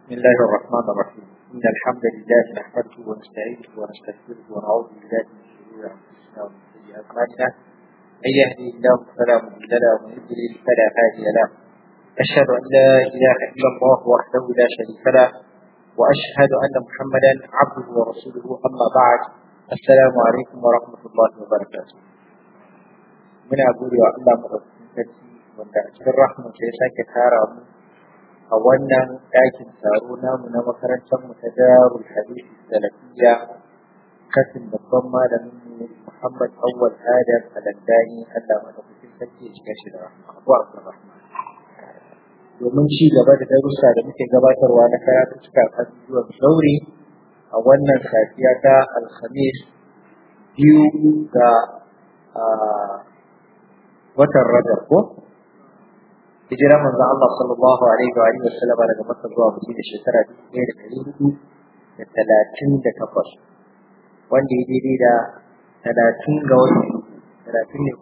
بسم الله الرحمن الرحيم إن الحمد لله نحمده ونستعينه ونستغفره ونعوذ بالله من شرور أنفسنا ومن سيئات أعمالنا من يهده الله فلا مضل له ومن يضلل فلا هادي له أشهد أن لا إله إلا الله وحده لا شريك له وأشهد أن محمدا عبده ورسوله أما بعد السلام عليكم ورحمة الله وبركاته من أقول يا الله مدرسين wanda a cikin rahman ya sake tara mu a wannan ɗakin taro namu na makarantar mu ta darul hadith salafiyya kasin babban malamin mu Muhammad Awwal Adam Al-Andani Allah madaukakin sarki ya shiga shi da rahma Abu Abdurrahman domin ci gaba da darussa da muke gabatarwa na karatu cika kan zuwa sauri a wannan safiya ta Alhamis biyu ga watan Rajab ko hijira manzo Allah sallallahu alaihi wa alihi wasallam daga Makka zuwa Madina shekara 1438 wanda ya daidai da 30 ga watan 30 ne ko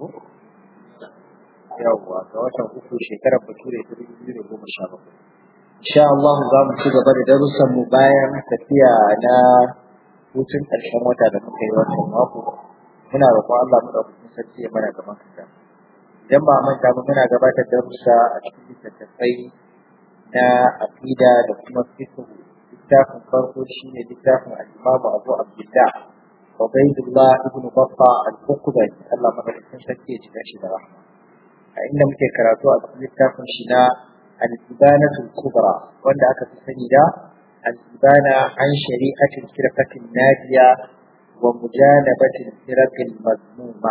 yawwa ga watan uku shekarar Bature 2017 insha Allah za mu ci gaba da darussan mu bayan tafiya na hutun ƙarshen wata da muka yi wannan mako muna roƙon Allah mu ɗauki sarki ya mana gaban kanta idan ba manta ba muna gabatar da rusa a cikin littattafai na aqida da kuma fiqh littafin farko shine littafin al-Imam Abu Abdullah Ubaydullah ibn Baffa al-Uqbani Allah madaukakin sarki ya cika shi da rahma a inda muke karatu a cikin littafin shi na al-Ibanatu kubra wanda aka fi sani da al-Ibana an shari'atil firqatin nadiya wa mujanabatil firqil mazmuma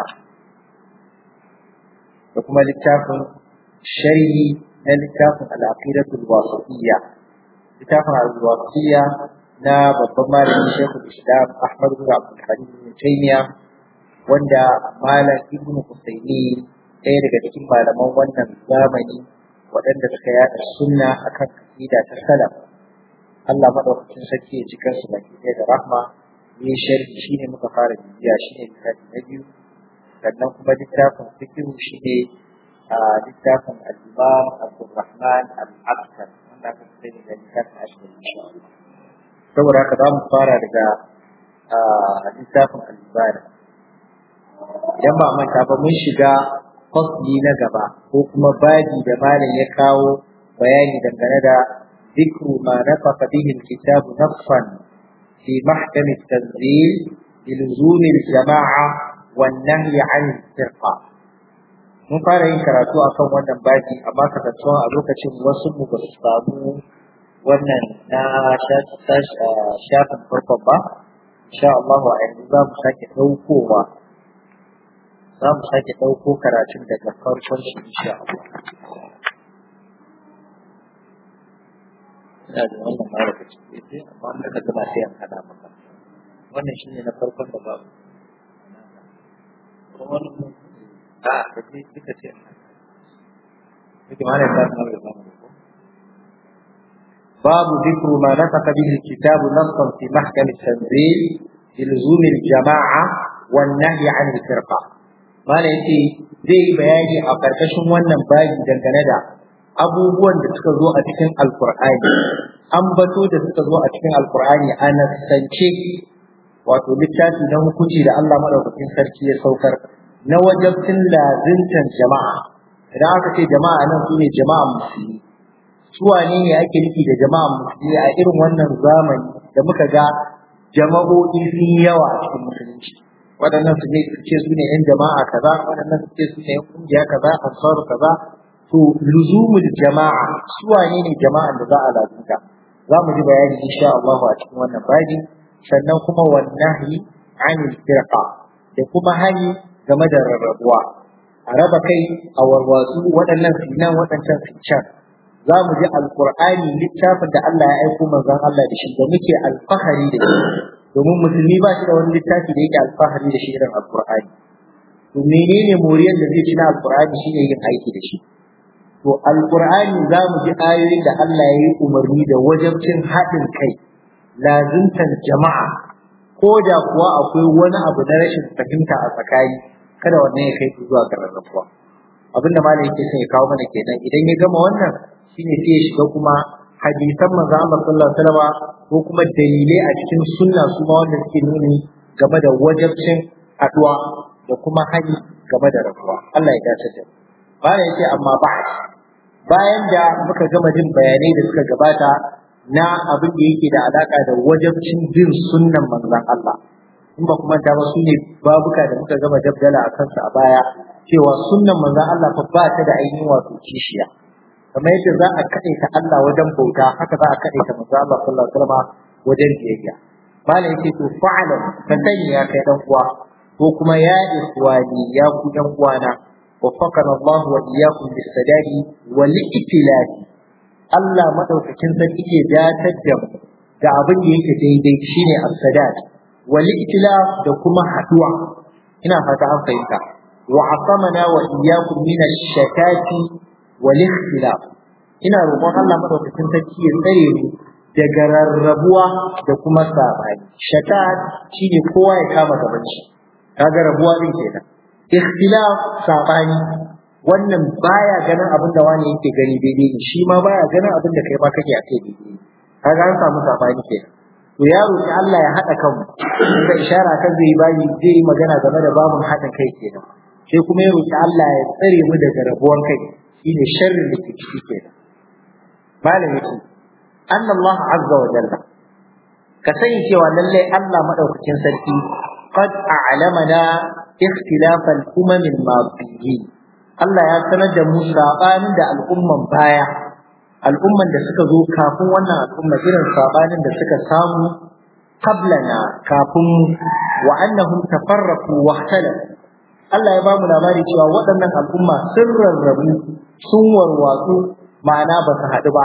da kuma littafin sharhi na littafin al'aqidatul wasatiyya littafin al-wasatiyya na babban malamin Sheikhul Islam Ahmad bin Abdul Halim bin Taymiyyah wanda malam Ibn Husayni ɗaya daga cikin malaman wannan zamani waɗanda suka yaɗa sunna akan aqida ta salaf Allah madaukakin sarki ya ji kansu baki ɗaya da rahma ne sharhi shine muka fara bibiya shine littafi na biyu sannan kuma littafin fikihu shi ne a littafin al-imam abdurrahman al-askar wanda aka fi da littafin ashirin insha Allah saboda haka za mu fara daga littafin al-ibada idan ba manta ba mun shiga fasli na gaba ko kuma baji da malam ya kawo bayani dangane da ذكر ما نطق به الكتاب نصا في محكم التنزيل بلزوم الجماعة والنهي عن الفرقة mun fara yin karatu akan wannan baki amma kasancewa a lokacin wasu mu ba su samu wannan na shafin farkon ba insha Allah a yanzu za mu sake ɗaukowa za mu sake ɗauko karatun daga farkon shi insha Allah ina da wannan mara da ciki amma wanda ka gama sai an hada maka wannan shine na farkon da babu wani a da ce duka ce yake ma ne ta sanar da zamu ko babu dhikru ma nafaqa bihi alkitab nassan fi mahkam at-tanzil ilzum al-jama'a wan nahy 'an al-firqa mala yace zai yi bayani a karkashin wannan bayi dangane da abubuwan da suka zo a cikin alqur'ani ambato da suka zo a cikin alqur'ani a nasance wato littafi na hukunci da Allah madaukakin sarki ya saukar na wajabcin lazimtan jama'a idan aka ce jama'a nan su ne jama'a musulmi su wane ne ake nufi da jama'a musulmi a irin wannan zamani da muka ga jama'o'i sun yawa a cikin musulunci waɗannan su ne su ce su ne yan jama'a kaza waɗannan su ce su ne yan kungiya kaza ansaru kaza to luzumul jama'a su wane ne jama'an da za a lazimta za mu ji bayani insha Allah a cikin wannan babi sannan kuma wannahi anil firqa da kuma hani game da rarrabuwa a raba kai a warwatsu waɗannan sinan waɗancan can za mu ji alƙur'ani littafin da Allah ya aiko manzon Allah da shi da muke alfahari da shi domin musulmi ba shi da wani littafi da yake alfahari da shi irin alƙur'ani to menene moriyar da zai ci na alƙur'ani shine yin aiki da shi to alƙur'ani za mu ji ayoyin da Allah ya yi umarni da wajabcin haɗin kai lazimtan jama'a ko da kuwa akwai wani abu na rashin fahimta a tsakani kada wannan ya kai zuwa ga rarrabuwa abin da malam yake son ya kawo mana kenan idan ya gama wannan shine sai ya shiga kuma hadisan manzo Allah sallallahu alaihi wasallam ko kuma dalilai a cikin sunna su ma wanda suke nuni game da wajabcin haduwa da kuma hani game da rabuwa Allah ya dace da baya yace amma ba bayan da muka gama jin bayanai da suka gabata na abin da yake da alaka da wajabcin bin sunnan manzon Allah in ba kuma ta ba su ne babuka da muka gama dabdala a kansu a baya cewa sunnan manzon Allah fa ba ta da ainihin wato kishiya kamar yadda za a kaɗe ta Allah wajen bauta haka za a kaɗe ta manzon Allah sallallahu alaihi wasallam wajen biyayya malam yake to fa'alan ka sani ya kai dan uwa ko kuma ya ikhwani ya ku dan uwana وفقنا الله وإياكم بالسداد والائتلاف Allah madaukakin sarki ya datar da mu da abin da yake daidai shine as-sadat wal itilaf da kuma haduwa ina fata an fahimta wa asamana wa iyyakum min ash-shatati wal ikhtilaf ina roƙon Allah madaukakin sarki ya tsare mu daga rarrabuwa da kuma sabani shatat shine kowa ya kama gaban shi kaga rabuwa din kenan ikhtilaf sabani wannan baya ganin abin da wani yake gani daidai ne shi ma baya ganin abin da kai ma kake a kai daidai kaga an samu sabani kenan to ya roki Allah ya hada kanmu da ishara kan zai bayi zai yi magana game da babun hadin kai kenan sai kuma ya roki Allah ya tsare mu daga rabuwan kai shine sharrin da ke ciki kenan malam yake anna Allah azza wa jalla ka sani cewa lallai Allah madaukakin sarki qad a'lamana اختلاف الأمم الماضيين Allah ya sanar da mu sabanin da al'umman baya al'umman da suka zo kafin wannan al'umma irin sabanin da suka samu qablana kafin wa annahum tafarraqu wa ikhtalafu Allah ya bamu labari cewa waɗannan al'umma sun rarrabu sun warwatsu ma'ana ba su haɗu ba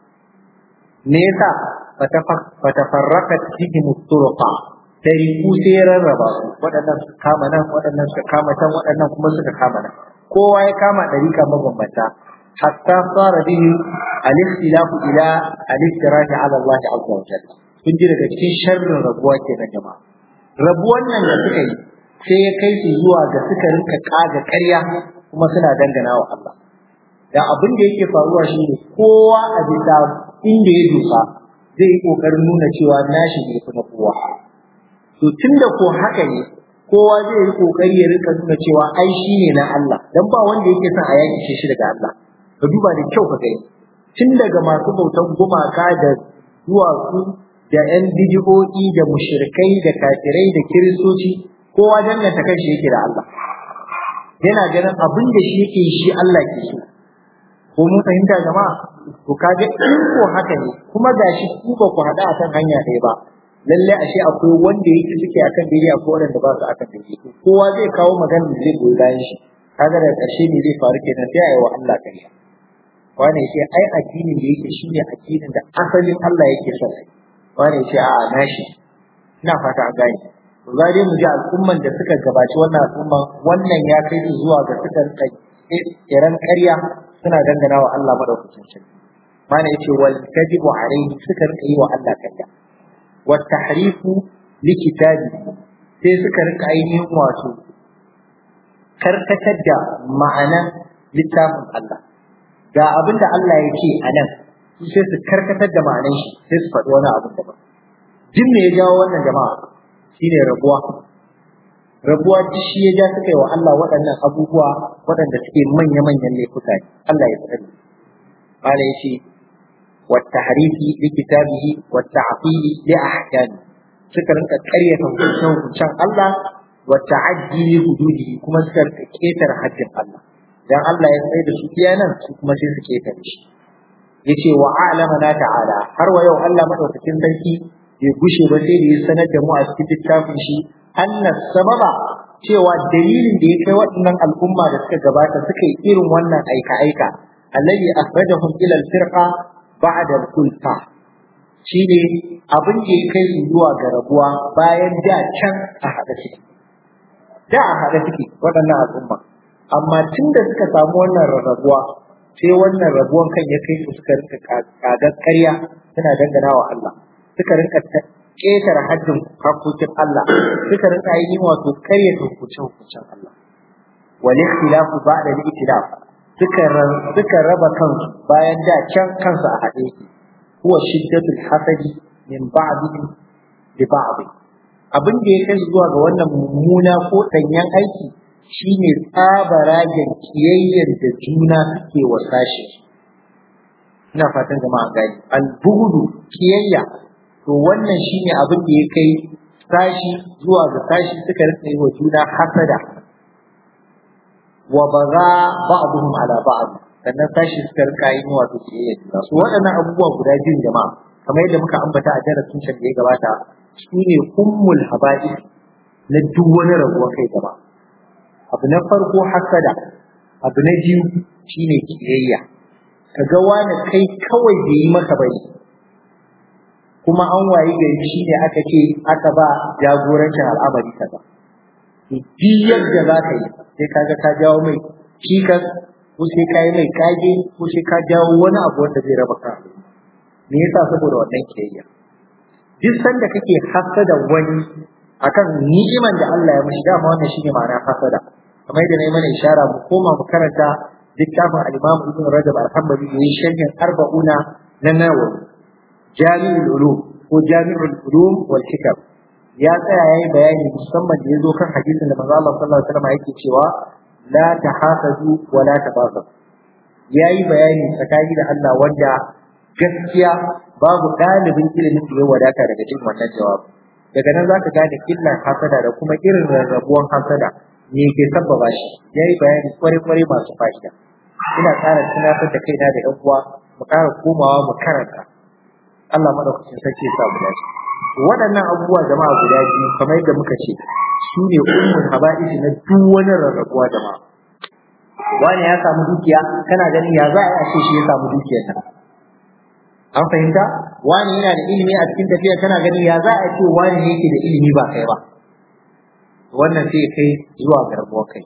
me yasa fatafarraqat fihim turuqa dariku sai ya rarraba su waɗannan suka kama nan waɗannan suka kama can waɗannan kuma suka kama nan kowa ya kama ɗarika mabambanta hatta fara bihi al-ikhtilafu ila al-iftiraji ala Allah azza wa jalla kun ji daga cikin sharrin rabuwa kenan jama'a rabuwan nan da suka yi sai ya kai su zuwa ga suka rinka kaga ƙarya kuma suna dangana wa Allah da abin da yake faruwa shine kowa a bisa inda ya dosa zai yi kokarin nuna cewa nashi ne fi na kowa to tunda ko haka ne kowa zai yi kokari ya rika nuna cewa ai shi ne na Allah dan ba wanda yake son a yaki shi daga Allah ka duba da kyau ka gani tun daga masu bautan gumaka da duwatsu da yan bidiyoyi da mushrikai da kafirai da kiristoci kowa danganta kanshi yake da Allah yana ganin abin da shi yake shi Allah ke so ko mun fahimta jama'a to kaga in ko haka ne kuma gashi ku ba ku hada akan hanya ɗaya ba lalle ashe akwai wanda yake suke akan daidai akwai wanda ba su akan daidai kowa zai kawo magana da zai goyi bayan shi kaga da ƙarshe ne zai faru kenan sai ayi wa Allah kariya wani ya ce ai addinin da yake shine addinin da asalin Allah yake so wani ya ce a'a nashi ina fata an gane to za dai mu ji al'umman da suka gabaci wannan al'umman wannan ya kai su zuwa ga suka kiran ƙarya suna dangana wa Allah madaukakin sarki mana yace wal kadibu alayhi suka rika yi wa Allah ƙarya wa tahrifu li kitabi sai suka rika ainihin wato karkatar da ma'anan littafin Allah ga abin da Allah ya ce a nan su sai su karkatar da ma'anan shi sai su faɗi wani abin daban jin me ya jawo wannan jama'a shine rabuwa rabuwa duk shi ya ja suka yi wa Allah waɗannan abubuwa waɗanda suke manya-manyan laifuka ne Allah ya tsare Allah ya ce والتحريف لكتابه والتعطيل لأحكامه suka rinka ƙaryata hukuncen Allah wa ta'addi hududihi kuma suka rinka ketare haddin Allah dan Allah ya tsaye da su iya nan su kuma sai su ketare shi yace wa a'lama na ta'ala har wa yau Allah madaukakin sarki bai gushe ba sai da ya sanar da mu a cikin littafin shi anna sababa cewa dalilin da ya kai waɗannan al'umma da suka gabata suka yi irin wannan aika-aika alladhi akhrajahum ila al-firqa ba'da al-kulfa shine abin da ya kai su zuwa ga rabuwa bayan da can a haɗa suke da a haɗa suke waɗannan al'umma amma tun da suka samu wannan rarrabuwa sai wannan rabuwan kan ya kai su suka rinka kagar ƙarya suna dangana wa Allah suka rinka ƙetare haddin hakokin Allah suka rinka yi wato ƙaryata hukuncin Allah wal ikhtilafu ba'da al-ikhtilaf suka suka raba kansu bayan da can kansu a haɗe yake huwa shiddatul hasadi min ba'dihim li ba'd abin da ya kai zuwa ga wannan mummuna ko danyen aiki shine tsabaragen kiyayyar da juna suke wa sashi ina fatan jama'a gani al-bughdu kiyayya to wannan shine abin da ya kai sashi zuwa ga sashi suka rika yi wa juna hasada wa baza ba'dhum ala ba'd sannan sashi suka rika yi wato kiyayya juna su waɗannan abubuwa guda biyun jama'a kamar yadda muka ambata a darasin can da ya gabata su ne ummul haba'is na duk wani rabuwa kai gaba abu na farko hasada abu na biyu shine kiyayya kaga wani kai kawai bai yi maka bane kuma an wayi gari shine aka ce aka ba jagorancin al'amari kaza to duk yadda za ka yi sai kaga ka jawo mai cikas ko sai ka yi mai kage ko sai ka jawo wani abu wanda zai raba ka me yasa saboda wannan kiyayya duk sanda kake hasada wani akan ni'iman da Allah ya mishi dama wannan shine ma'ana hasada kamar yadda na yi mana ishara mu koma mu karanta littafin al-Imam Ibn Rajab al-Hanbali yayin sharhin arba'una na Nawawi Jami'ul Ulum ko Jami'ul Ulum wal Hikam ya tsaya yayi bayani musamman da yazo kan hadisin da manzo Allah sallallahu alaihi wasallam yake cewa la tahasadu wa la tabaghu yayi bayani tsakani da Allah wanda gaskiya babu ɗalibin ilimin da ya wadata daga cikin wannan jawabi daga nan zaka gane illar hasada da kuma irin rarrabuwan hasada me ke sabbaba shi yayi bayani kware-kware masu fa'ida ina ƙara tunatar da kaina da ƴan uwa mu ƙara komawa mu karanta Allah madaukakin sarki ya sa mu dace waɗannan abubuwa jama'a guda biyu kamar yadda muka ce su ne ummul haba'isi na duk wani rarrabuwa jama'a wani ya samu dukiya kana ganin ya za a yi a ce shi ya samu dukiyar nan an fahimta wani yana da ilimi a cikin tafiya kana ganin ya za a ce wani yake da ilimi ba kai ba wannan sai kai zuwa ga rabuwar kai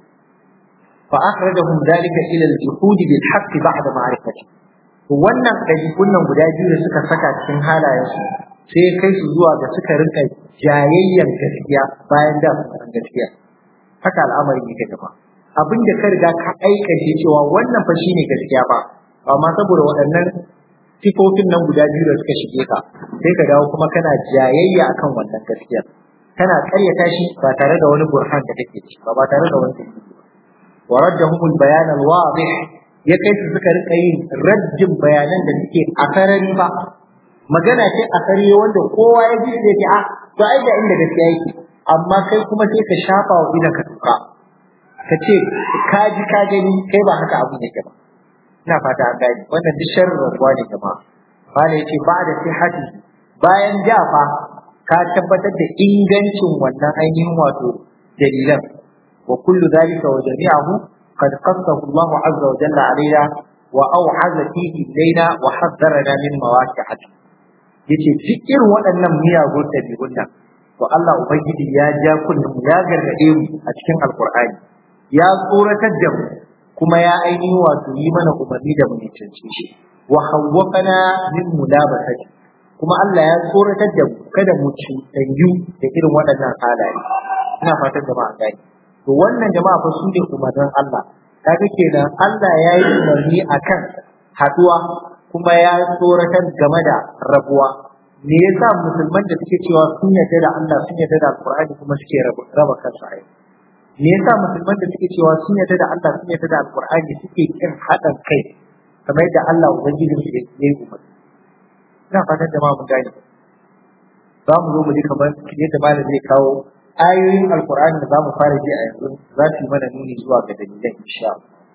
fa akhrajahum dalika ila al-juhud bil haqq ba'da ma'rifati to wannan ɗabi'un nan guda biyu da suka saka cikin halayensu sai ya kai su zuwa ga suka rinka jayayyan gaskiya bayan da su san gaskiya haka al'amari yake gaba abin da ka riga ka aikace cewa wannan fa shine gaskiya ba amma saboda waɗannan sifofin nan guda biyu da suka shige ka sai ka dawo kuma kana jayayya akan wannan gaskiyar kana karyata shi ba tare da wani burhan da kake ci ba ba tare da wani dalili ba wa raddahum al-bayan al-wadih ya kai su suka rika yin raddin bayanan da suke a sarari ba magana ce a sarari wanda kowa ya ji da a to ai da inda gaskiya yake amma kai kuma sai ka shafa wa idan ka tuka ka ce ka ji ka gani kai ba haka abu ne ba ina fata an gani wannan duk sharrin rabuwa ne jama'a bala yace ba da sihhati bayan jafa ka tabbatar da ingancin wannan ainihin wato dalilan wa kullu dhalika wa jami'ahu qad qassahu Allah azza wa jalla alaina wa aw'aza fihi ilaina wa haddharana min mawaqi'ati yace duk irin waɗannan miyagun dabi'un nan to Allah ubangiji ya ja kullum ya gargade mu a cikin alqur'ani ya tsoratar da mu kuma ya ainihin wato yi mana umarni da mu cancanci shi wa hawwafana min mulabasati kuma Allah ya tsoratar da mu kada mu cutanyu da irin waɗannan halaye ina fatan jama'a gani to wannan jama'a fa su ne umarnin Allah kaga kenan Allah ya yi umarni akan haduwa kuma ya tsoratar game da rabuwa me yasa musulman da suke cewa sun yarda da Allah sun yarda da Alqur'ani kuma suke raba kansu a me yasa musulman da suke cewa sun yarda da Allah sun yarda da Alqur'ani suke kin haɗin kai kamar yadda Allah ubangijin su ya yi umarni ina fatan jama'a mun gane za mu zo mu ji kamar yadda malam zai kawo ayoyin alkur'ani da za mu fara ji a yanzu za su yi mana nuni zuwa ga dalilan insha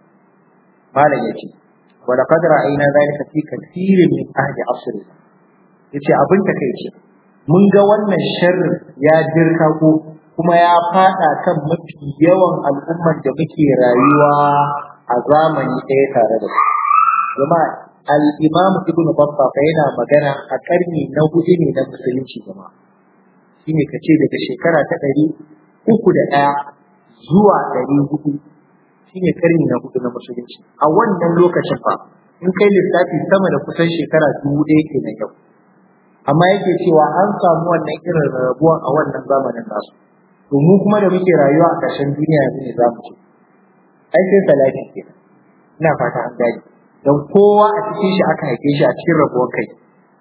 malam yace wa laqad ra'ayna dhalika fi kathirin min ahli asr yace abin ta kai ce mun ga wannan sharrin ya dirka ko kuma ya fada kan mafi yawan al'umman da muke rayuwa a zamani ɗaya tare da su jama'a al-imam ibn babba fa yana magana a karni na hudu ne na musulunci jama'a shine kace daga shekara ta ɗari uku da ɗaya zuwa ɗari hudu shine karni na hudu na musulunci a wannan lokacin fa in kai lissafi sama da kusan shekara dubu ɗaya ke na yau amma yake cewa an samu wannan irin rabuwan a wannan zamanin nasu to mu kuma da muke rayuwa a ƙarshen duniya yanzu ne za mu ce ai sai salati kenan ina fata an gani don kowa a cikin shi aka haife shi a cikin rabuwar kai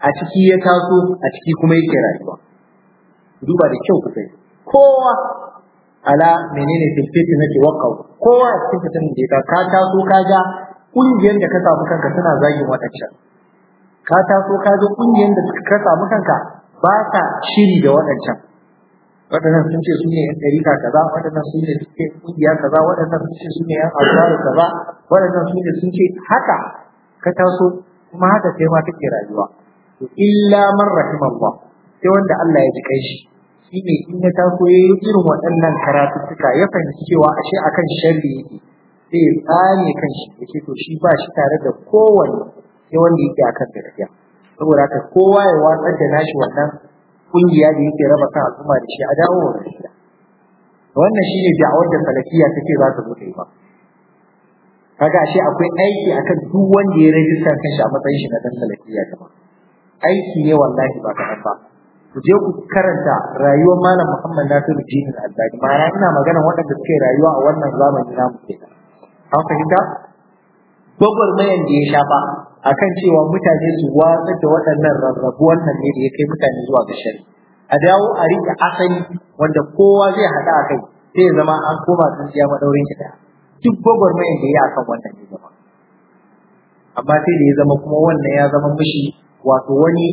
a ciki ya taso a ciki kuma yake rayuwa duba da kyau ku sai kowa ala menene filfiti nake wakau kowa a cikin fitin da ka taso ka ga kungiyar da ka samu kanka suna zagin waɗancan ka taso ka ga kungiyar da ka samu kanka ba ta shiri da waɗancan waɗannan sun ce su ne yan ɗarika kaza waɗannan sun ce suke kungiya kaza waɗannan sun ce su ne yan alfaru kaza waɗannan sun ce sun ce haka ka taso kuma haka kai ma kake rayuwa to illa man rahimallah sai wanda Allah ya ji kai shi shine in ya taso ya yi irin waɗannan karatuttuka ya fahimci cewa ashe akan sharri yake sai ya tsane kan shi ya ce to shi ba shi tare da kowanne sai wanda yake akan gaskiya saboda haka kowa ya watsar da nashi wannan kungiya da yake raba kan al'umma da shi a dawo wa gaskiya wannan shine da'awar da salafiya take za ta zo ta yi ba kaga ashe akwai aiki akan duk wanda ya rajista kanshi a matsayin shi na dan salafiya jama'a aiki ne wallahi ba kaɗan ba ku je ku karanta rayuwar malam Muhammad Nasiru Jinin Albani ma'ana ina magana waɗanda suke rayuwa a wannan zamani namu ke an fahimta gwagwarmayan da ya shafa akan cewa mutane su watsar da waɗannan rarrabuwan nan ne da ya kai mutane zuwa ga shari a dawo a riƙe asali wanda kowa zai haɗa a kai sai ya zama an koma tsintsiya maɗaurin ki ɗaya duk gwagwarmayan da ya yi akan wannan ne zama amma sai da ya zama kuma wannan ya zama mishi wato wani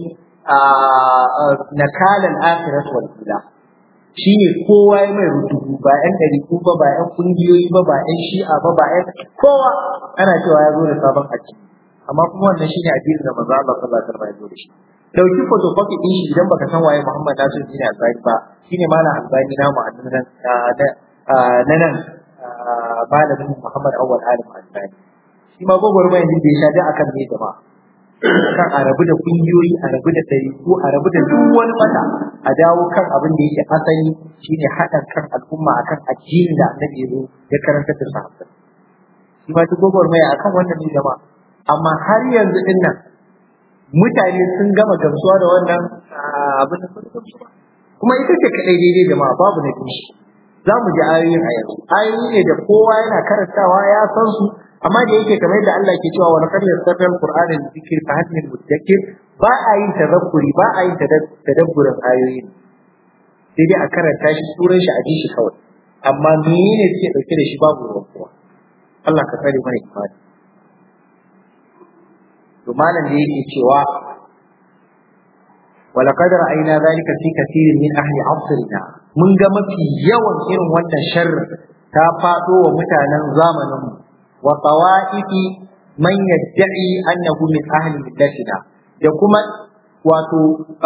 nakalan akhirat wal ula shine kowa ya mai rutubu ba yan ɗariku ba ba yan kungiyoyi ba ba yan shi'a ba ba yan kowa ana cewa ya zo da sabon addini amma kuma wannan shine addinin da manzo Allah sallallahu alaihi wasallam ya zo da shi dauki photocopy din shi idan baka san waye Muhammad Nasir bin Albani ba shine malam Albani na mu annan na nan malamin Muhammad Awwal Alim Albani shi ma gogormayin da ya sha da akan ne jama'a kan a rabu da kungiyoyi a rabu da ɗariku a rabu da duk wani mata a dawo kan abin da yake asali shine haɗa kan al'umma akan addini da annabi ya ya karanta da sahabbai shi ma duk gwagwarmaya akan wannan ne jama'a amma har yanzu din nan mutane sun gama gamsuwa da wannan abin da sun gamsu kuma ita ce kaɗai daidai jama'a babu na kishi za mu ji ayoyin a yanzu ayoyi ne da kowa yana karantawa ya san su amma da yake kamar yadda Allah ke cewa wa laqad yassarna al-qur'ana lidhikri fa hal min mudakkir ba a yin tadabburi ba a yin tadabburin ayoyin sai dai a karanta shi suran shi a ji shi kawai amma menene suke dauke da shi babu ruwan kowa Allah ka tsare mana imani to malam da yake cewa ولقد رأينا ذلك في كثير من أهل عصرنا mun ga mafi yawan irin wannan sharri ta faɗo wa mutanen zamaninmu wa tawa'ifi man yadda'i annahu min ahli millatina da kuma wato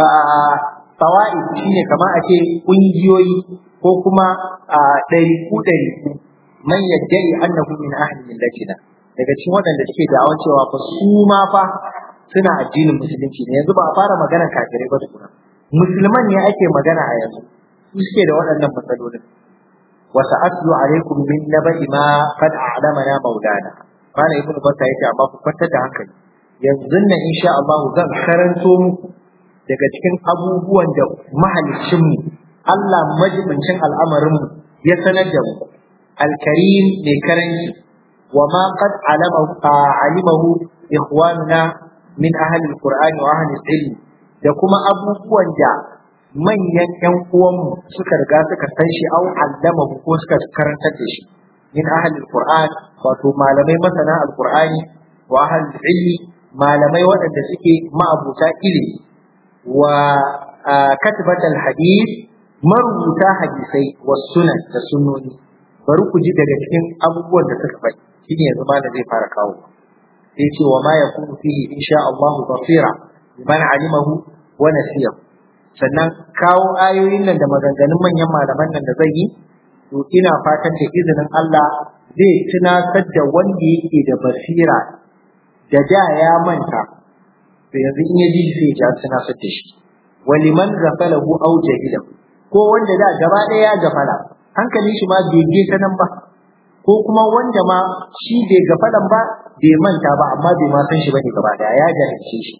tawa'if shine kamar a ce kungiyoyi ko kuma ɗariku ɗariku man yadda'i annahu min ahli millatina daga cikin waɗanda suke da'awan cewa fa su ma fa suna addinin musulunci ne yanzu ba a fara magana kafirai ba tukuna musulman ne ake magana a yanzu su suke da waɗannan matsalolin wa sa'atlu alaikum min naba'i ma qad a'lamana maulana mana ibnu batta yake amma ku kwantar da hankali yanzu nan insha Allah zan karanto muku daga cikin abubuwan da mahaliccin mu Allah majibincin al'amarin mu ya sanar da mu al-karim mai karanci wa ma qad alamahu alimahu ikhwanuna min ahli al-qur'ani wa ahli al-ilm da kuma abubuwan da manyan ƴan uwanmu suka riga suka san shi au allama ko suka karantar da shi min ahli alquran wato malamai masana alqurani wa ahli ilmi malamai waɗanda suke ma'abuta ilimi wa katibat alhadith marubuta hadisai wa sunan da sunnoni bari ku ji daga cikin abubuwan da suka faɗi shine yanzu ma da zai fara kawo sai ce wa ma yakunu fihi insha Allah basira liman alimahu wa nasiyahu sannan kawo ayoyin nan da maganganun manyan malaman nan da zai yi to ina fatan da izinin Allah zai tunatar da wanda yake da basira da da ya manta to yanzu in ya ji sai ya tunatar da shi waliman ghafalahu aw jahilahu ko wanda da gaba ɗaya ya gafala hankalin shi ma bai je ta nan ba ko kuma wanda ma shi bai gafalan ba bai manta ba amma bai ma san shi bane gaba ɗaya ya jahilce shi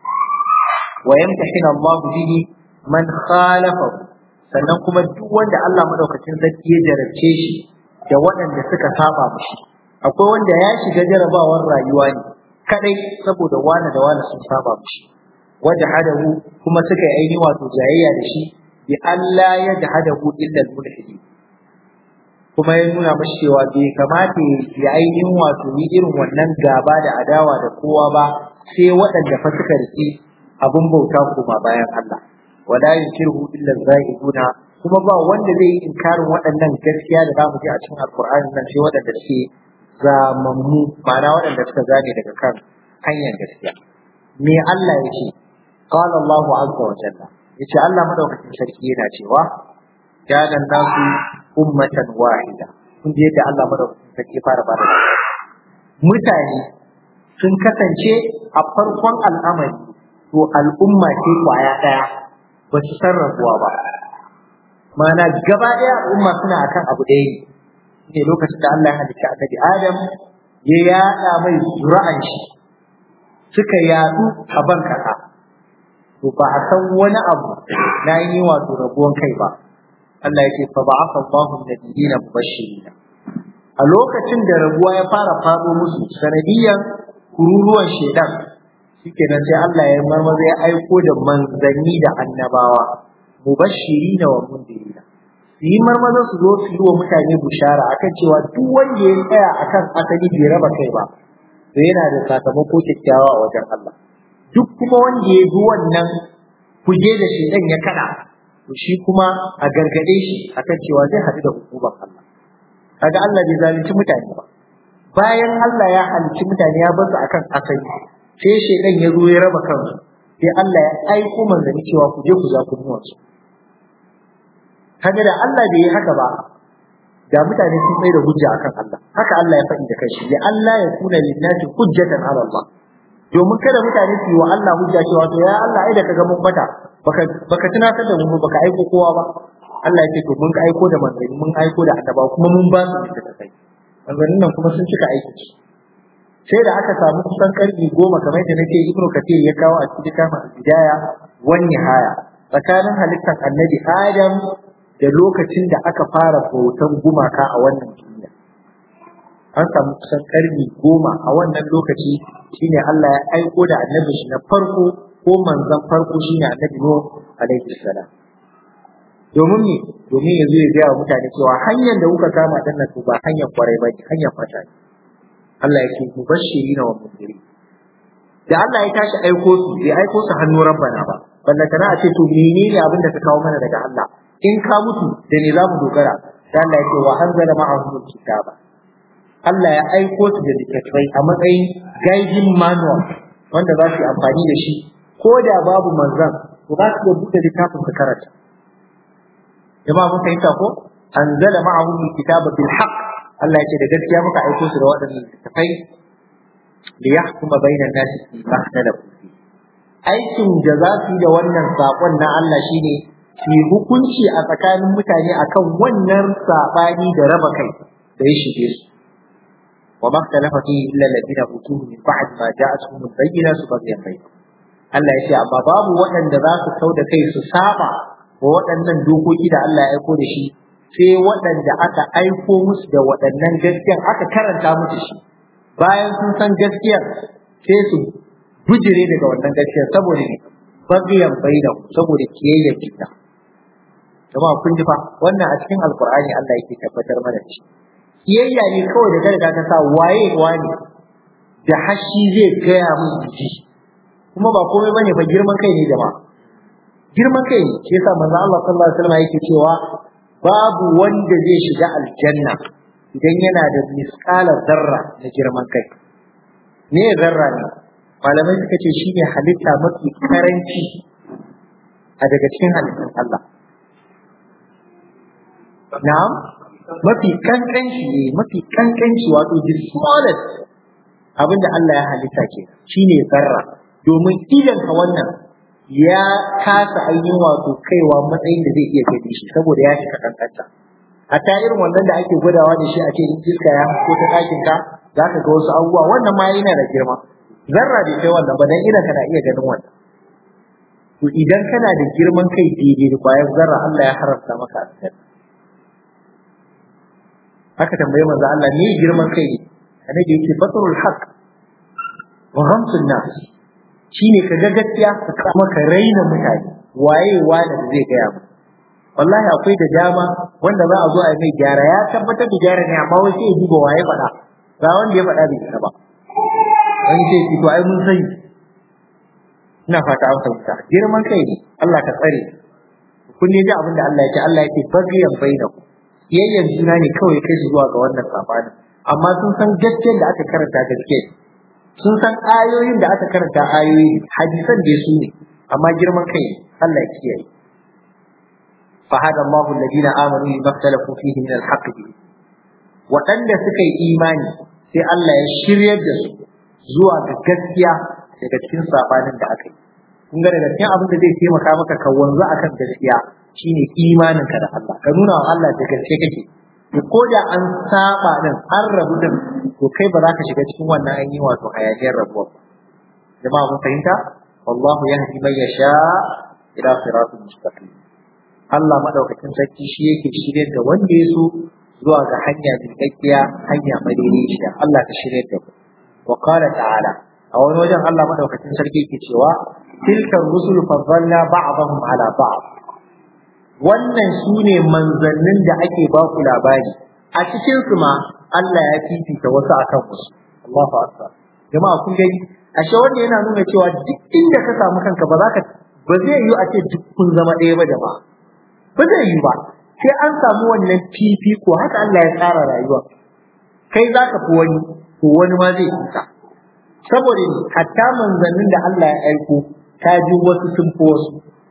wa yamtahina Allah bihi man khalafahu sannan kuma duk wanda Allah madaukakin sarki ya jarabce shi da waɗanda suka saba mishi akwai wanda ya shiga jarabawar rayuwa ne kadai saboda wani da wani sun saba mishi wajhadahu kuma suka yi ainihin wato jayayya da shi bi Allah ya jahadahu illa al-mulhidin kuma ya nuna mashi cewa bai kamata ya ainihin wato yi irin wannan gaba da adawa da kowa ba sai waɗanda fa suka rike abin bauta kuma bayan Allah wala yunkiru illa zaiduna kuma ba wanda zai yi inkarin waɗannan gaskiya da zamu ji a cikin alqur'ani nan sai waɗanda suke zamammu ma'ana waɗanda suka zane daga kan hanyar gaskiya me Allah ya ce qala Allahu azza wa jalla yace Allah madaukakin sarki yana cewa kana nasu ummatan wahida kun je da Allah madaukakin sarki fara bada mutane sun kasance a farkon al'amari to al'umma ce kwaya daya ba su san rabuwa ba mana gaba daya al'umma suna akan abu ɗaya ne lokacin da Allah ya halicci annabi Adam ya yada mai zura'an shi suka yadu a ban kasa to ba a san wani abu na yi wato rabuwan kai ba Allah yake fa ba'atha Allahu nabiyina mubashirin a lokacin da rabuwa ya fara fado musu sanadiyan kururuwan shedan shikenan sai Allah ya marmaza ya aiko da manzanni da annabawa mubashirin wa mundirin su yi marmaza su zo su yi wa mutane bushara akan cewa duk wanda ya tsaya akan asali bai raba kai ba to yana da sakamako kyakkyawa a wajen Allah duk kuma wanda ya bi wannan kuje da shedan ya kada to shi kuma a gargade shi akan cewa zai haɗu da hukumar Allah kaga Allah bai zalunci mutane ba bayan Allah ya halicci mutane ya bar su akan asali sai shedan ya zo ya raba kansu sai Allah ya aiko manzanni cewa ku je ku za ku muwa su kaga da Allah bai yi haka ba da mutane sun mai da hujja akan Allah haka Allah ya faɗi da kanshi ya Allah ya kuna linnati hujjatan ala Allah domin kada mutane su yi wa Allah hujja cewa to ya Allah ai da kaga mun bata baka baka tunatar da mu baka aiko kowa ba Allah ya ce to mun aiko da manzanni mun aiko da annaba kuma mun ba su da kai manzannin nan kuma sun cika aiki sai da aka samu kusan karni goma kamar yadda nake Ibn Kathir ya kawo a cikin kama al-Bidaya wan Nihaya tsakanin halittar Annabi Adam da lokacin da aka fara bautan gumaka a wannan duniya an samu kusan karni goma a wannan lokaci shine Allah ya aiko da annabi shi na farko ko manzon farko shine annabi Nuh alaihi salam domin me domin yanzu ya gaya wa mutane cewa hanyar da kuka kama dan nan ba hanyar kwarai ba hanyar fata ne Allah ya ce mubashirina wa mundirin da Allah ya tashi aiko su bai aiko su hannu rabbana ba balla kana a ce to menene abin da ka kawo mana daga Allah in ka mutu da ne za mu dogara sai Allah ya ce wa anzala ma'ahum kitaba Allah ya aiko su da littattafai a matsayin guiding manual wanda za su yi amfani da shi ko da babu manzan to za su iya buɗe littafin su karanta jama'a mun fahimta ko anzala ma'ahum kitaba bil haqq Allah ya ce da gaskiya muka aiko su da waɗannan littattafai li yahkuma bainan nasi fi ma ikhtalafu fi aikin da za su yi da wannan sakon na Allah shine su hukunci a tsakanin mutane akan wannan sabani da raba kai da ya shige su وما اختلف فيه إلا الذين أوتوه من بعد ما جاءتهم البينات بغيا بينهم Allah ya ce amma babu waɗanda za su kau da kai su saba wa waɗannan dokoki da Allah ya aiko da shi sai waɗanda aka aiko musu da waɗannan gaskiyan aka karanta musu shi bayan sun san gaskiyar sai su bujire daga wannan gaskiyar saboda ne bagiyan bainahum saboda kiyayyar juna jama'a kun ji fa wannan a cikin alqur'ani Allah yake tabbatar mana da shi kiyayya ne kawai da garga ta sa waye wani da hashi zai gaya mun ji kuma ba komai bane fa girman kai ne jama'a girman kai ne shi yasa manzo Allah sallallahu alaihi wasallam yake cewa babu wanda zai shiga aljanna idan yana da misqalar zarra na girman kai ne zarra ne malamai suka ce shine halitta mafi karanci a daga cikin halittun Allah na'am mafi kankanci ne mafi kankanci wato the smallest abinda Allah ya halitta ke shine zarra domin idan ka wannan ya kasa ainihin wato kaiwa matsayin da zai iya gani shi saboda ya cika kankanta a ta irin wannan da ake gwadawa da shi a ce in iska ya ko ta ɗakin ka za ka ga wasu abubuwa wannan ma yana da girma zarra bai kai wannan ba dan idan kana iya ganin wannan to idan kana da girman kai daidai da kwayar zarra Allah ya haramta maka aljanna aka tambaye manzo Allah me girman kai ne annabi yake fatrul haqq wa ghamsun nas shine ka ga gaskiya ka kuma ka raina mutane waye wani da zai gaya mu wallahi akwai da dama wanda za a zo a yi mai gyara ya tabbatar da gyara ne amma wai sai ya duba waye faɗa ga wanda ya faɗa bai isa ba wani sai ki to ai mun sani ina fata an fahimta girman kai ne Allah ka tsare kun ne ji abin da Allah ya ce Allah ya ce bagiyan bainaku yayyan juna ne kawai kai su zuwa ga wannan sabanin amma sun san gaskiyar da aka karanta gaske sun san ayoyin da aka karanta ayoyi hadisan da su ne amma girman kai Allah ya kiyaye fa hada Allahu alladhina amanu lima ikhtalafu fihi min al-haqq waɗanda suka yi imani sai Allah ya shiryar da su zuwa ga gaskiya daga cikin sabanin da aka yi kun ga daga cikin abin da zai taimaka maka ka wanzu akan gaskiya shine imanin ka da Allah ka nuna wa Allah da gaske kake to ko da an saba din an rabu din to kai ba za ka shiga cikin wannan ainihin wato hayaniyar rabuwa ba jama'a mun fahimta wallahu yahdi man yasha ila siratul mustaqim Allah madaukakin sarki shi yake shiryar da wanda ya so zuwa ga hanya miƙaƙƙiya hanya madaidaiciya Allah ka shiryar da mu wa qala ta'ala a wani wajen Allah madaukakin sarki yake cewa tilka rusul faddalna ba'dahum ala ba'd wannan sune manzannin da ake ba ku labari a cikin su ma Allah ya fifita wasu akan wasu Allahu akbar jama'a kun gani ashe wanda yana nuna cewa duk inda ka samu kanka ba za ka ba zai yi a ce duk kun zama ɗaya ba jama'a ba zai yi ba sai an samu wannan fifiko haka Allah ya tsara rayuwa kai za ka fi wani to wani ma zai fita saboda ni hatta manzannin da Allah ya aiko ta ji wasu sun fi wasu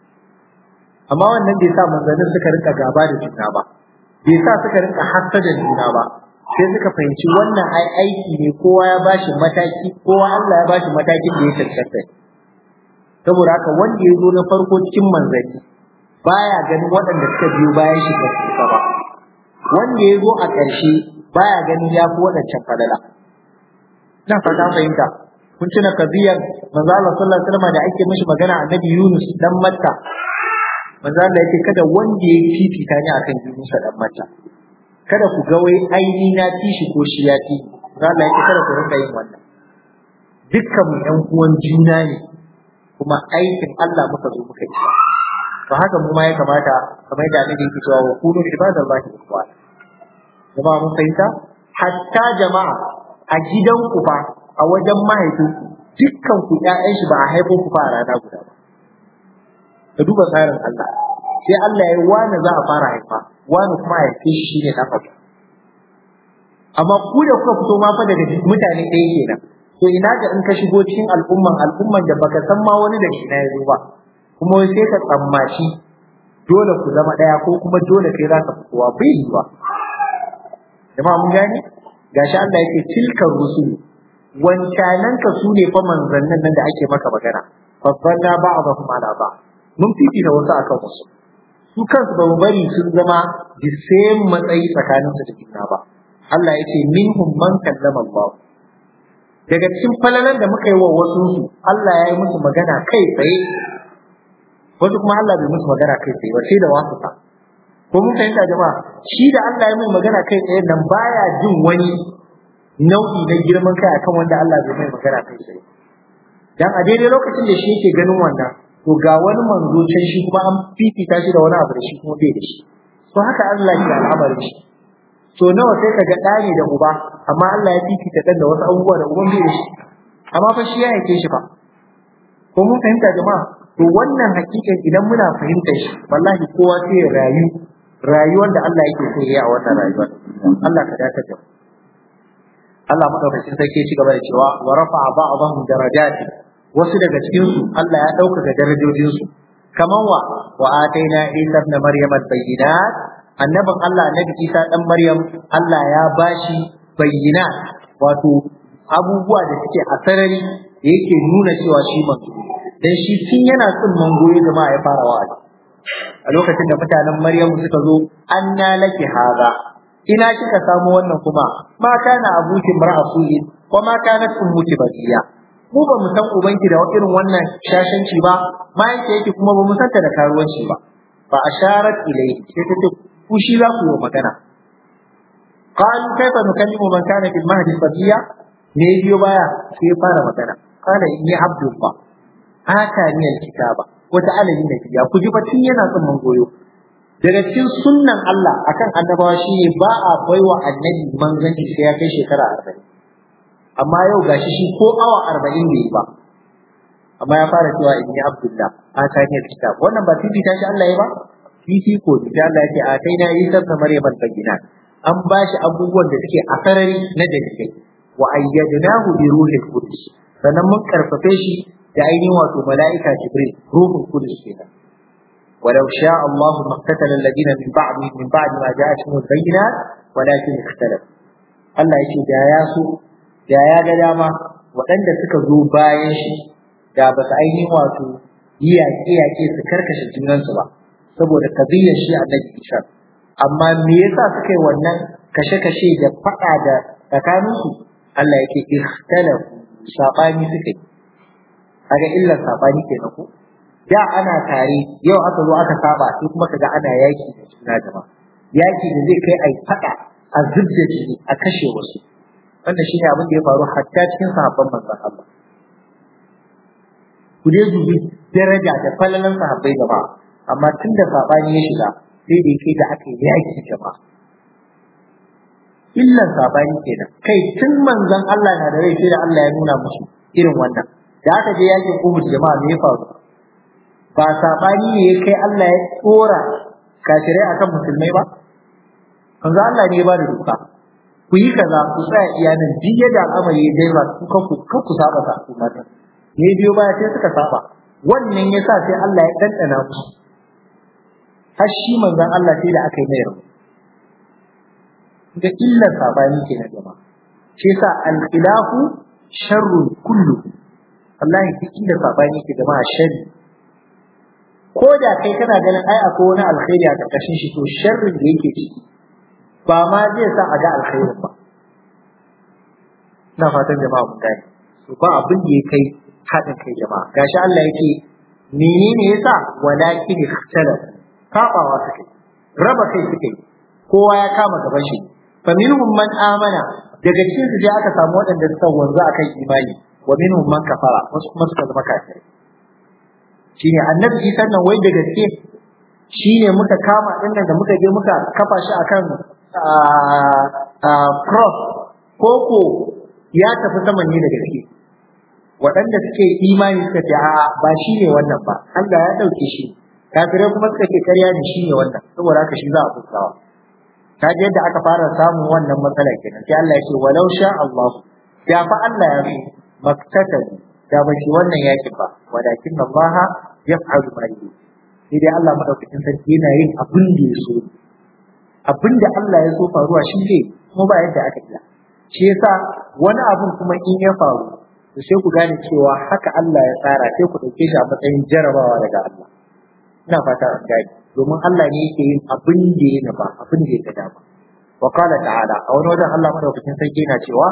amma wannan bai sa manzannin suka rinka gaba da juna ba bai sa suka rinka hassada juna ba sai suka fahimci wannan ai aiki ne kowa ya bashi mataki kowa Allah ya bashi matakin da ya cancanta saboda haka wanda ya zo na farko cikin manzanni baya ganin waɗanda suka biyo bayan shi ba su ba wanda ya zo a ƙarshe baya ganin ya fi waɗancan falala ina fata fahimta kun tuna kabiyar manzo Allah sallallahu alaihi wasallam da ake mishi magana annabi Yunus dan Matta manzo Allah yake kada wanda ya fifita ni akan Yunus dan Matta kada ku ga wai aini na tishi ko shi ya ti manzo Allah yake kada ku rinka yin wannan dukkan mu ƴan uwan juna ne kuma aikin Allah muka zo muka yi to haka mu ma ya kamata kamar da annabi yake cewa wa kunu ibadallahi ikhwan jama'a mun fahimta hatta jama'a a gidanku fa a wajen mahaifinku dukkan ku ƴaƴan shi ba a haifo ku fa a rana guda ba ka duba tsarin Allah sai Allah ya wani za a fara haifa wani kuma ya haife shi shine na farko amma ku da kuka fito ma fa daga mutane ɗaya kenan to ina ga in ka shigo cikin al'umman al'umman da baka san ma wani da shi na yazo ba kuma sai ka tsammaci dole ku zama ɗaya ko kuma dole kai za ka fi kowa bai yi ba jama'a mun gane gashi Allah yake tilkar rusul wancanan ka su ne fa manzannin nan da ake maka magana faddalna ba'dahum ala ba mun fifita wasu akan wasu su kansu ba mu bari sun zama the same matsayi tsakanin su da juna ba Allah yake minhum man kallama Allah daga cikin falalan da muka yi wa wasu su Allah ya yi musu magana kai tsaye wasu kuma Allah bai musu magana kai tsaye ba sai da wasu ta ko mun fahimta jama'a shi da Allah ya mai magana kai tsaye nan baya jin wani nau'i na girman kai akan wanda Allah bai mai magana kai tsaye dan a daidai lokacin da shi yake ganin wannan to ga wani manzo can shi kuma an fifita shi da wani abu da shi kuma bai da shi to haka Allah ya al'amarin shi to nawa sai kaga ɗa ne da uba amma Allah ya fifita dan da wasu abubuwa da uban bai da shi amma fa shi ya yake shi fa ko mun fahimta jama'a to wannan hakikan idan muna fahimtar shi wallahi kowa sai ya rayu rayuwar da Allah yake so ya a wannan rayuwar Allah ka dace da Allah madaukakin sarki ya ci gaba da cewa wa rafa'a ba'dahum darajati wasu daga cikin su Allah ya ɗaukaka darajojin su kaman wa wa ataina Isa ibn Maryam al-bayyinat annabin Allah annabi Isa dan Maryam Allah ya bashi bayyinat wato abubuwa da suke a sarari yake nuna cewa shi manzo dan shi tun yana tsin mangoyi jama'a ya fara wa'azi a lokacin da mutanen Maryam suka zo anna laki haza ina kika samu wannan kuma ma kana abuki mar'asuin wa ma kanat ummuki bakiya mu ba mu san ubanki da irin wannan shashanci ba ma yake yake kuma ba mu santa da karuwanci ba fa asharat ilayhi sai ta ce ku shi za ku yi magana qalu kaifa nukallimu man kana fil mahdi sabiya ne biyo baya sai ya fara magana qala inni abdullah atani alkitaba wata alamin da ya ku ji batun yana tsimman goyo daga cikin sunnan Allah akan annabawa shine ba a baiwa annabi manzanci sai ya kai shekara arba'in amma yau gashi shi ko awa arba'in bai yi ba amma ya fara cewa inni abdullah atani alkitab wannan ba fifita shi Allah ya ba fifiko da Allah yake a kai na yi sabta maryam al-bayyinat an ba shi abubuwan da suke a sarari na dalilai wa ayyadnahu bi ruhil qudus sannan mun karfafe shi da ainihin wato mala'ika jibril ruhul qudus kenan ولو شاء الله ما اقتتل الذين من بعد من بعد ما جاءتهم البينات ولكن اختلفوا Allah yake da ya so da ya ga dama waɗanda suka zo bayan shi da ba su ainihin wato yi yaƙe-yaƙe su karkashe junansu ba saboda kabiyar shi a Isa amma me yasa suka yi wannan kashe-kashe da faɗa da tsakaninsu Allah yake ikhtalafu sabani suka yi kaga illar sabani kenan ko da ana tare yau aka zo aka saba sai kuma kaga ana yaki da juna jama'a yaki da zai kai ai faɗa a zubda jini a kashe wasu wannan shine abin da ya faru hatta cikin sahabban manzon Allah ku dai dubi daraja da falalan sahabbai jama'a amma tun da sabani ya shiga sai da yake da aka yi yaki jama'a illan sabani kenan kai tun manzon Allah na da rai sai da Allah ya nuna musu irin wannan da aka je yakin Uhud jama'a me ya faru ba sabani ne ya kai Allah ya tsora kafirai akan musulmai ba manzo Allah ne ya ba da doka ku yi kaza ku tsaya iyanan duk yadda al'amari ya dai ba ku kanku kanku saba sa ku mata ne biyo baya sai suka saba wannan yasa sai Allah ya dandana musu har shi manzon Allah sai da aka yi mai rabu da illar sabani ke na jama'a shi yasa al-khilafu sharrun kullu wallahi duk inda sabani ke jama'a sharri ko da kai kana ganin ai akwai wani alkhairi a karkashin shi to sharrin da yake ciki ba ma zai sa a ga alkhairin ba ina fatan jama'a mun gane to ba abin da ya kai haɗin kai jama'a gashi Allah yake menene yasa walakin ikhtalaf sabawa suka yi raba kai suka yi kowa ya kama gaban shi fa minhum man amana daga cikin su aka samu waɗanda suka wanzu akan imani wa minhum man kafara wasu kuma suka zama kafirai shine annabi Isa nan wai da gaske shine muka kama dinnan da muka je muka kafa shi akan cross koko ya tafi saman ne da gaske waɗanda suke imani suka ce a ba shi ne wannan ba Allah ya ɗauke shi kafirai kuma suka ce karya ne shi ne wannan saboda haka shi za a fuskawa ta je yadda aka fara samun wannan matsala kenan sai Allah ya ce walau sha Allah ya fa Allah ya so maktatabu da ba shi wannan yaki ba walakin Allah yaf'alu ma yuri sai dai Allah madaukakin sarki yana yin abin da ya so abin da Allah ya so faruwa shi ne kuma ba yadda aka iya shi yasa wani abun kuma in ya faru to sai ku gane cewa haka Allah ya tsara sai ku dauke shi a matsayin jarabawa daga Allah ina fata an gane domin Allah ne yake yin abin da ya nufa abin da ya ga dama wa qala ta'ala a wani wajen Allah madaukakin sarki yana cewa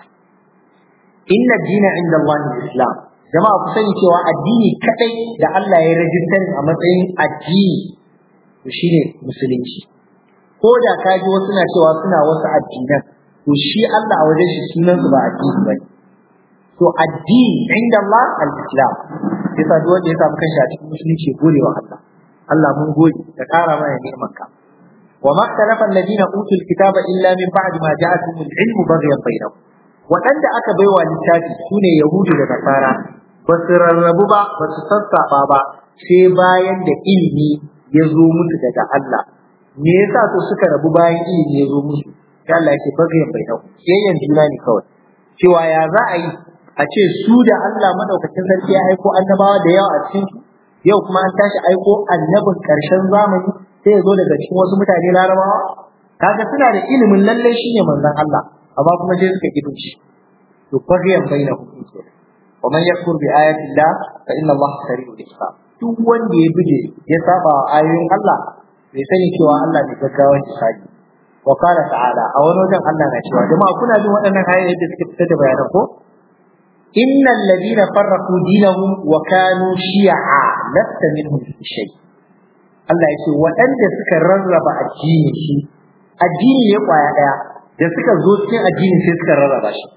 inna dina inda Allah islam jama'a ku sani cewa addini kadai da Allah ya rajistar a matsayin addini to shine musulunci ko da ka ji wasu na cewa suna wasu addinan to shi Allah a wajen shi sunan su ba addini ba to addini inda Allah al-islam yasa duk wanda ya samu kanshi a cikin musulunci gode wa Allah Allah mun gode ka kara mana ni'manka wa ma ikhtalafa alladhina utul kitaba illa min ba'di ma ja'atuhum al-ilmu baghyan bainahum waɗanda aka baiwa littafi sune yahudu da nasara ba su rarrabu ba ba su sassaɓa ba sai bayan da ilimi ya zo musu daga Allah me yasa to suka rabu bayan ilimi ya zo musu sai Allah yake bagayen bai dau yayyan juna ne kawai cewa ya za a yi a ce su da Allah madaukakin sarki ya aiko annabawa da yawa a cikin su yau kuma an tashi aiko annabin karshen zamani sai ya zo daga cikin wasu mutane larabawa kaga suna da ilimin lalle shine manzon Allah amma kuma sai suka kidu shi to bagayen bai na hukunci wa man yakfur bi ayati Allah fa inna Allah sari'ul hisab duk wanda ya buje ya saba ayoyin Allah bai sani cewa Allah ne gaggawan hisabi wa qala ta'ala a wani wajen Allah na cewa jama'a kuna jin waɗannan ayoyi da suke fitar da bayanan ko innal ladina farraqu dinahum wa kanu shi'a lasta minhum fi shay Allah ya ce waɗanda suka rarraba addini shi addini ya kwaya daya da suka zo cikin addini sai suka rarraba shi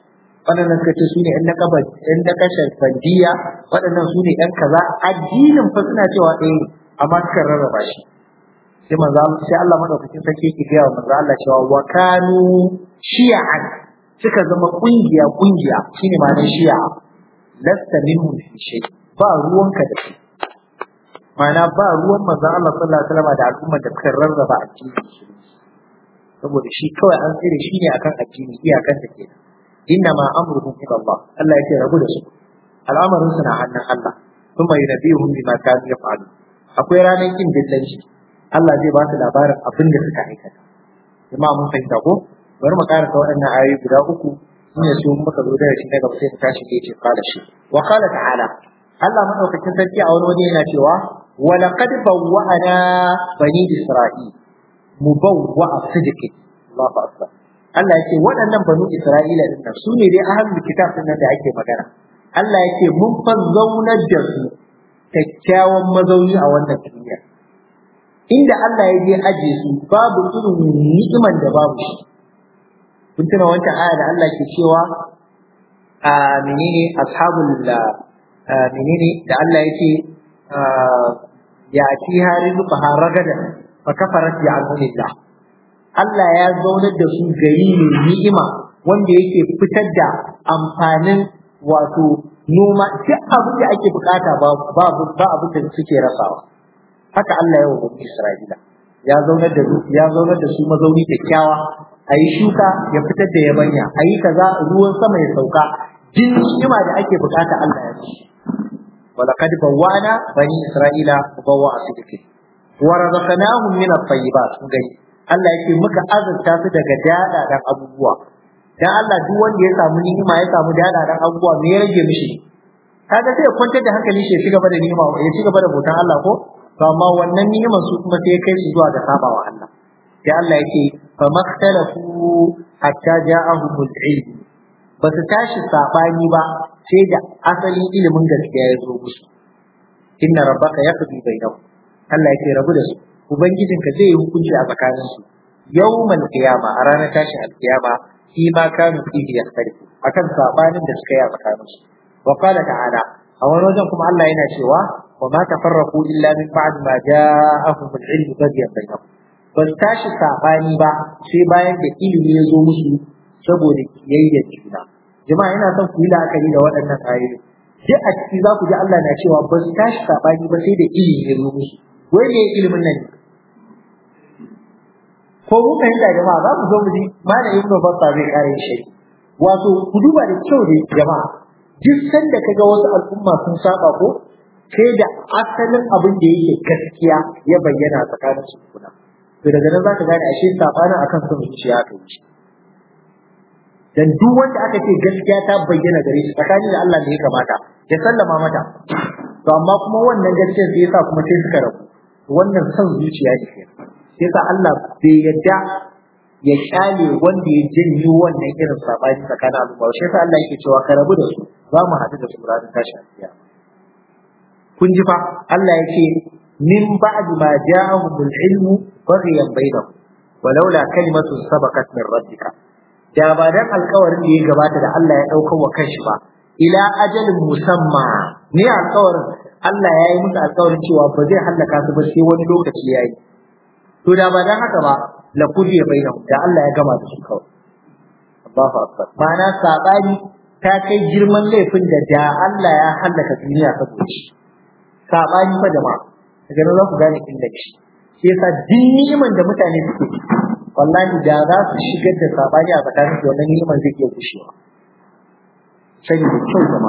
waɗannan suka ce su ne 'yan naƙaba 'yan naƙashar bandiya waɗannan su ne 'yan kaza addinin fa suna cewa ɗaya ne amma suka rarraba shi sai manzo sai Allah madaukakin sarki yake gaya wa manzo Allah cewa wa kanu shi'an suka zama kungiya kungiya shine ma'anar shi'a lasta minhum fi shay ba ruwanka da su ma'ana ba ruwan manzo Allah sallallahu alaihi wasallam da al'ummar da suka rarraba addini saboda shi kawai an tsire shi ne akan addini iyakan ta kenan inna ma amruhum ila Allah Allah yake rabu da su al'amarin su na hannun Allah kuma yunabihum bima kanu yaf'alun akwai ranar kin dillanci Allah zai ba su labarin abin da suka aikata jama'a mun fahimta ko bari mu karanta waɗannan ayoyi guda uku ne su muka zo da shi daga sai ta tashi ke ce kala shi wa qala ta'ala Allah madaukakin sarki a wani waje yana cewa wa laqad bawwa'ana bani isra'il mubawwa'a sidqin Allahu akbar Allah yake waɗannan banu Isra'ila din nan su ne dai ahlul kitab din nan da ake magana Allah yake mun fa zaunar da su kyakkyawan mazauni a wannan duniya inda Allah ya je aje su babu irin ni'iman da babu shi kun tuna wancan aya da Allah ke cewa a menene ashabul menene da Allah yake ya ci hari zuba ragada fa kafarat bi anillah Allah ya zaunar da su gari mai ni'ima wanda yake fitar da amfanin wato noma duk abin da ake bukata ba ba ba abin da suke rasawa haka Allah ya wa Isra'ila ya zaunar da su ya zaunar da su mazauni kyakkyawa a yi shuka ya fitar da yabanya a yi kaza ruwan sama ya sauka jin ni'ima da ake bukata Allah ya ci ولقد بوانا بني إسرائيل مبوع صدق ورزقناهم من الطيبات gani Allah yake muka azurta su daga dadadan abubuwa dan Allah duk wanda ya samu ni'ima ya samu dadadan abubuwa me ya rage mishi kaga sai ya kwantar da hankali shi ya ci gaba da ni'ima ya ci gaba da bautan Allah ko to amma wannan ni'imar su kuma sai ya kai su zuwa ga sabawa Allah sai Allah yake fa makhtalafu hatta ja'ahumul ilm ba su tashi sabani ba sai da asalin ilimin gaskiya ya zo musu inna rabbaka yaqdi bainahum Allah yake rabu da su ubangijinka zai yi hukunci a tsakanin su yawmal qiyama a ranar tashin alkiyama fi ma kanu fihi yakhtalifu akan sabanin da suka yi a tsakanin su wa qala ta'ala a wani wajen kuma Allah yana cewa wa ma tafarraqu illa min ba'd ma ja'ahum al-ilm baghyan bainahum ba su tashi sabani ba sai bayan da ilimi ya zo musu saboda kiyayyar juna jama'a ina son ku yi la'akari da waɗannan ayoyi duk a ciki za ku ji Allah na cewa ba su tashi sabani ba sai da ilimi ya zo musu wai ne ilimin nan ko mu fahimta jama'a za ku zo mu ji malam ibn Battah zai kare shi wato ku duba da kyau da jama'a duk sanda kaga wasu al'umma sun saba ko sai da asalin abin da yake gaskiya ya bayyana tsakanin su kuna to daga nan zaka gane ashe sabanin akan son zuciya ka yi dan duk wanda aka ce gaskiya ta bayyana gare shi tsakanin da Allah ne ya kamata ya sallama mata to amma kuma wannan gaskiyar sai yasa kuma sai suka rabu wannan son zuciya ne sai yasa Allah bai yadda ya kyale wanda ya janyo wannan irin sabani tsakanin al'umma shi yasa Allah yake cewa ka rabu da su za mu haɗu da su ranar tashin kiyama kun ji fa Allah yake min ba'd ma ja'ahumul ilmu baghiyan bainahum walaula kalimatun sabaqat min rabbika da ba dan alkawarin da ya gabata da Allah ya ɗaukar wa kanshi ba ila ajalin musamma ne alkawarin Allah ya yi musu alkawarin cewa ba zai hallaka su ba sai wani lokaci ya yi to da ba dan haka ba la kudiya bainahum da Allah ya gama da su kawai Allahu akbar ma'ana sabani ta kai girman laifin da da Allah ya hallaka duniya saboda shi sabani fa jama'a daga nan za ku gane inda shi shi yasa duk ni'iman da mutane suke wallahi da za su shigar da sabani a tsakanin su wannan ni'imar zai iya gushewa sani da kyau zama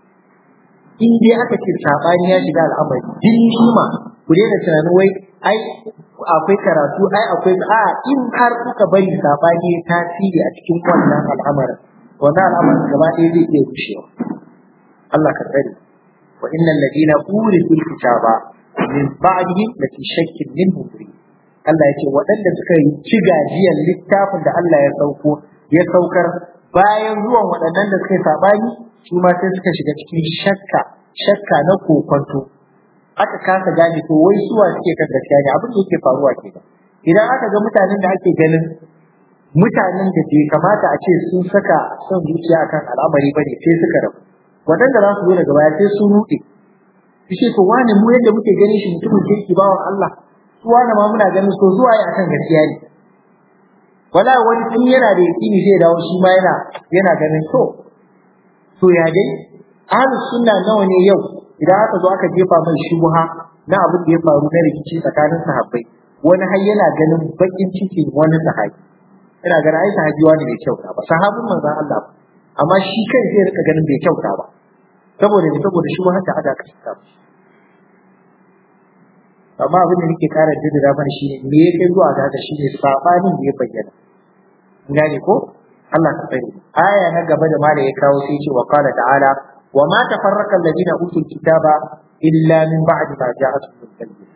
in dai aka ce sabani ya shiga al'amari din ni'ima ku daina tunanin wai ai akwai karatu ai akwai a in har kuka bari sabani ya tasiri a cikin wannan al'amarin wannan al'amarin gaba ɗaya zai iya gushewa Allah ka tsare wa innal ladina urisul kitaba min ba'dihim lafi shakkin minhu murid Allah ya ce waɗanda suka yi ci gajiyar littafin da Allah ya sauko ya saukar bayan zuwan waɗannan da suka yi saɓani su ma sai suka shiga cikin shakka shakka na kokonto aka kasa gane to wai suwa suke kan gaskiya ne abin da yake faruwa ke idan aka ga mutanen da ake ganin mutanen da bai kamata a ce sun saka son zuciya akan al'amari ba ne sai suka rabu waɗanda za su zo daga baya sai sun ruɗe su ce to wani mu yadda muke ganin shi mutumin kirki bawan Allah su wani ma muna ganin so zuwa yi akan gaskiya ne wala wani tun yana da yaƙini zai dawo shi ma yana yana ganin to to ya dai ahlus sunna nawa ne yau idan aka zo aka jefa mai shubha na abin da ya faru na rikici tsakanin sahabbai wani har yana ganin bakin cikin wani sahabi yana ganin ai sahabi wani bai kyauta ba sahabin manzon Allah ba amma shi kai zai rika ganin bai kyauta ba saboda ne saboda shi ma haka aka kasa amma abin da nake kara jaddada mana shine me ya kai zuwa ga haka shine sabanin da ya bayyana gane ko Allah ka tsare aya na gaba da mala ya kawo sai ce wa qala ta'ala wa ma tafarraqa alladhina utul kitaba illa min ba'di ma ja'atuhum al-bayyinah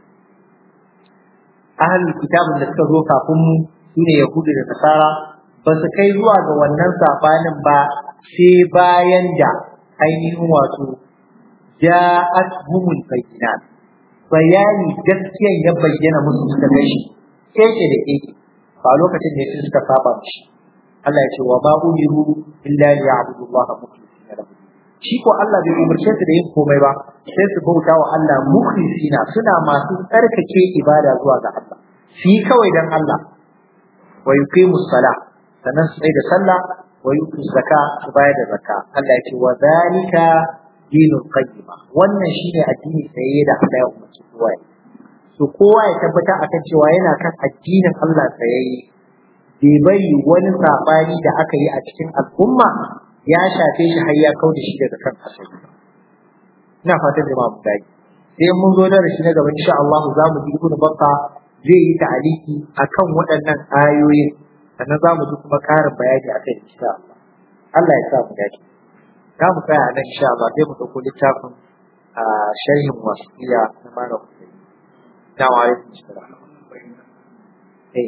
ahlul kitabun da suka zo kafin mu sune yahudu da nasara ba su kai zuwa ga wannan sabanin ba sai bayan da ainihin wato ja'atuhumul bayyinat bayani gaskiyan ya bayyana musu suka gashi keke da keke ba lokacin da yake suka saba mishi Allah ya ce wa ma umiru illa liya'budu Allah mukhlisina lahu shi ko Allah bai umarce su da yin komai ba sai su bauta wa Allah mukhlisina suna masu tsarkake ibada zuwa ga Allah shi kawai dan Allah wa yuqimu salah sannan su da sallah wa yutu zakka su bayar da zakka Allah ya ce wa zalika dinul qayyima wannan shine addini tsaye da Allah ya umarci kowa so kowa ya tabbata akan cewa yana kan addinin Allah tsayayye bai bari wani sabani da aka yi a cikin al'umma ya shafe shi har ya kau da shi daga kan asali ina fatan jama'a mu dai sai mun zo da shi na gaba insha Allah za mu ji ibnu bakka zai yi ta'aliki akan waɗannan ayoyin sannan za mu ji kuma ƙarin bayani akan insha Allah Allah ya sa mu dace za mu tsaya nan insha Allah sai mu ɗauko littafin a sharhin wasiya na malam Hussein na wa alaikum salam eh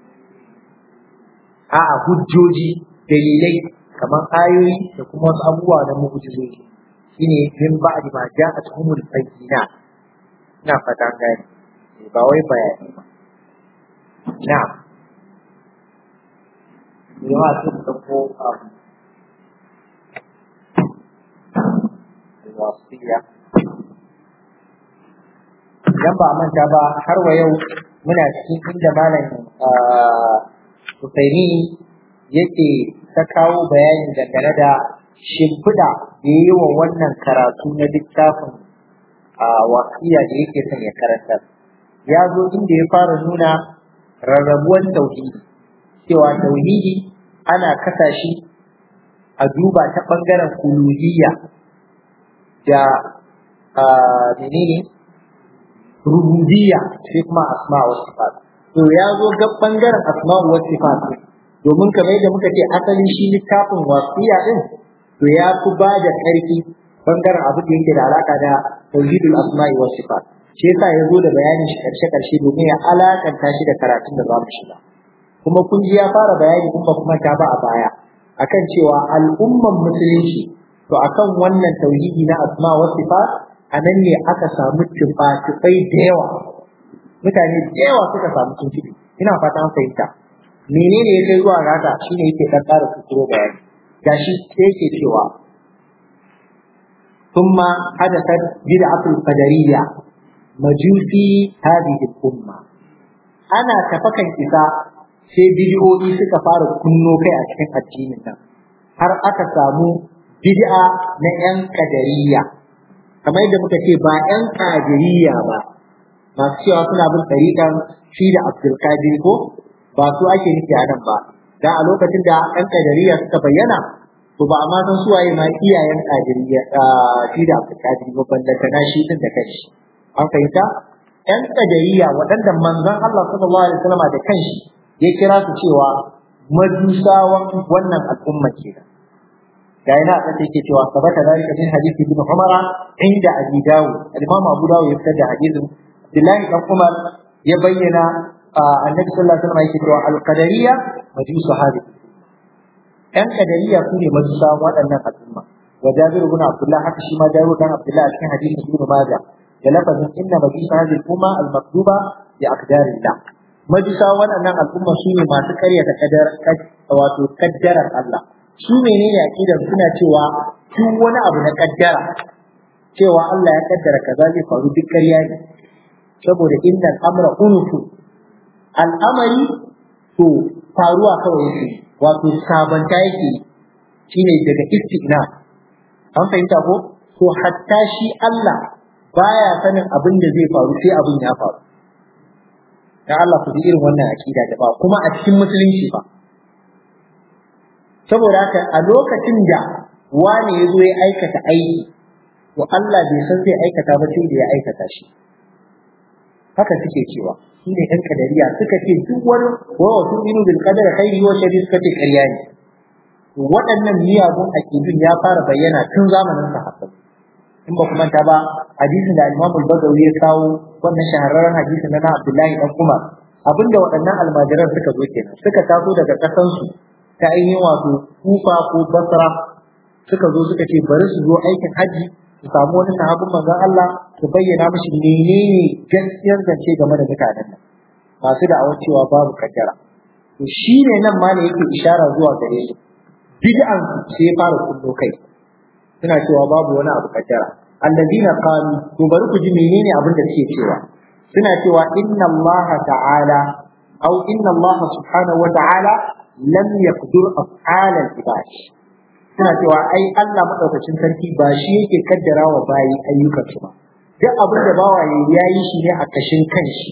a'a hujjoji dalilai kamar ayoyi da kuma wasu abubuwa na mu'jizoji shine min ba'di ma ja'at humul bayyinat ina fata gani ba wai bayani ba na'am yawa sun ɗauko abu wasiya idan ba manta ba har wa yau muna cikin inda malam Husaini yake ta kawo bayani dangane da shimfiɗa da ya yi wa wannan karatu na littafin wasiya da yake son ya karantar ya zo inda ya fara nuna rarrabuwan tauhidi cewa tauhidi ana kasa shi a duba ta ɓangaren uluhiyya da menene rububiyya sai kuma asma wa sifat to ya zo ga bangaren asma wa sifat domin kamar yadda muka ce asalin shi littafin wasiya din to ya fi ba da ƙarfi bangaren abu da yake da alaka da tauhidul asma wa sifat shi yasa ya zo da bayanin shi karshe karshe domin ya alakanta shi da karatun da za mu shiga kuma kun ji ya fara bayani kuma kuma ta ba a baya akan cewa al'umman musulunci to akan wannan tauhidi na asma wa sifat a nan ne aka samu tuba-tubai da yawa mutane da yawa suka samu tuntuɓe ina fata an fahimta menene ya kai zuwa haka shine yake dan ƙara tuturo bayani gashi sai yake cewa ثم حدثت بدعة القدرية مجوسي هذه الأمة أنا تفكن إذا sai bidiyoyi suka fara kunno kai a cikin addinin nan har aka samu bid'a na 'yan kadariya kamar yadda muka ce ba 'yan kadiriya ba masu cewa suna bin tariƙan shi da abdulkadir ko ba su ake nufi a nan ba da a lokacin da 'yan kadariya suka bayyana to ba a ma san suwaye ma iyayen kadiriya shi da abdulkadir ba ballanta na shi din da kanshi an fahimta 'yan kadariya waɗanda manzon Allah sallallahu alaihi wasallam da kanshi ya kira su cewa majusawan wannan al'umma kenan ga yana da yake cewa sabata zalika min hadisi ibn Umar inda Abi Dawud al-Imam Abu Dawud ya fitar da hadisin Abdullah ibn Umar ya bayyana annabi sallallahu alaihi wasallam yake cewa al-qadariyya majusu hadisi ɗan qadariyya su ne majusawan waɗannan al'umma wa Jabir ibn Abdullah haka shi ma Jabir ibn Abdullah a cikin hadisin Ibn Majah da lafazin inna majusu hadhihi al-umma al-maktuba bi aqdarillah majusa waɗannan al'umma su ne masu karyata kadar wato kaddarar Allah su menene aqidar suna cewa duk wani abu na kaddara cewa Allah ya kaddara kaza zai faru duk ƙarya ne saboda inna amra unufu al'amari to faruwa kawai yake wato sabanta yake shine daga istigna an fahimta ko to hatta shi Allah baya sanin abin da zai faru sai abin ya faru dan Allah ku ji irin wannan akida da ba kuma a cikin musulunci ba saboda haka a lokacin da wani ya zo ya aikata aiki to Allah bai san zai aikata ba sai da ya aikata shi haka suke cewa shi ne ɗan kadariya suka ce duk wani wa wasu inu bil qadar khairi wa sharri suka ce ƙarya ne waɗannan miyagun aƙidun ya fara bayyana tun zamanin sahabbai in ba kuma ta ba hadisin da Imam al-Bagawi ya kawo wannan shahararren hadisin na Abdullahi dan Umar abinda waɗannan almajiran suka zo kenan suka taso daga ƙasan su ta ainihin wato Kufa ko Basra suka zo suka ce bari su zo aikin haji su samu wani sahabin manzon Allah su bayyana mishi menene gaskiyar zance game da mutanen nan masu da'awar cewa babu kaddara to shi ne nan ma ne yake ishara zuwa gare su bid'an sai fara kullo kai suna cewa babu wani abu kaddara allazina qalu to bari ku ji menene abin da suke cewa suna cewa inna Allah ta'ala aw inna Allah subhanahu wa ta'ala lam yaqdur af'al al-ibad suna cewa ai Allah madaukakin sarki ba shi yake kaddara wa bayi ayyukan su ba duk abin da bawa ya yi shi ne a kashin kanshi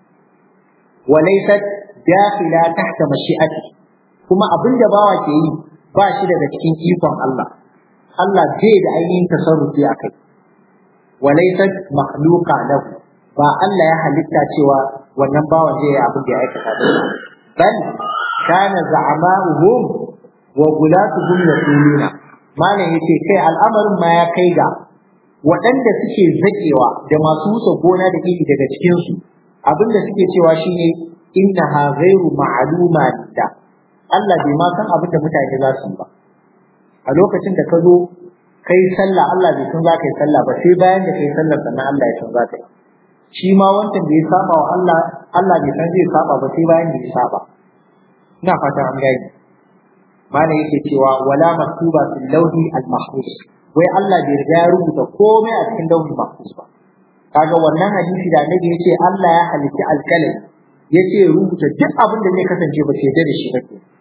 wa laysat dakhila tahta mashi'ati kuma abin da bawa ke yi ba shi daga cikin ikon Allah Allah bai da ainihin tasarrufi a kai wa laysat makhluqa lahu ba Allah ya halitta cewa wannan bawan zai yi abin da ya aikata da bal kana za'ama'uhum wa gulatuhum yaquluna malam yace kai al'amarin ma ya kai ga waɗanda suke zakewa da masu wuce gona da iri daga cikin su abinda suke cewa shine innaha ghairu ma'luma da Allah bai ma san abin da mutane za su yi ba a lokacin da ka zo kai sallah Allah bai san za ka yi sallah ba sai bayan da kai sallar sannan Allah ya san za ka yi shi ma wancan da ya saba wa Allah Allah bai san zai saba ba sai bayan da ya saba ina fata an gani malam yake cewa wala maktuba fil lawhi al mahfuz wai Allah bai riga ya rubuta komai a cikin lawhi mahfuz ba kaga wannan hadisi da annabi yace Allah ya halitta alkalami yace rubuta duk abin da zai kasance ba sai da shi ba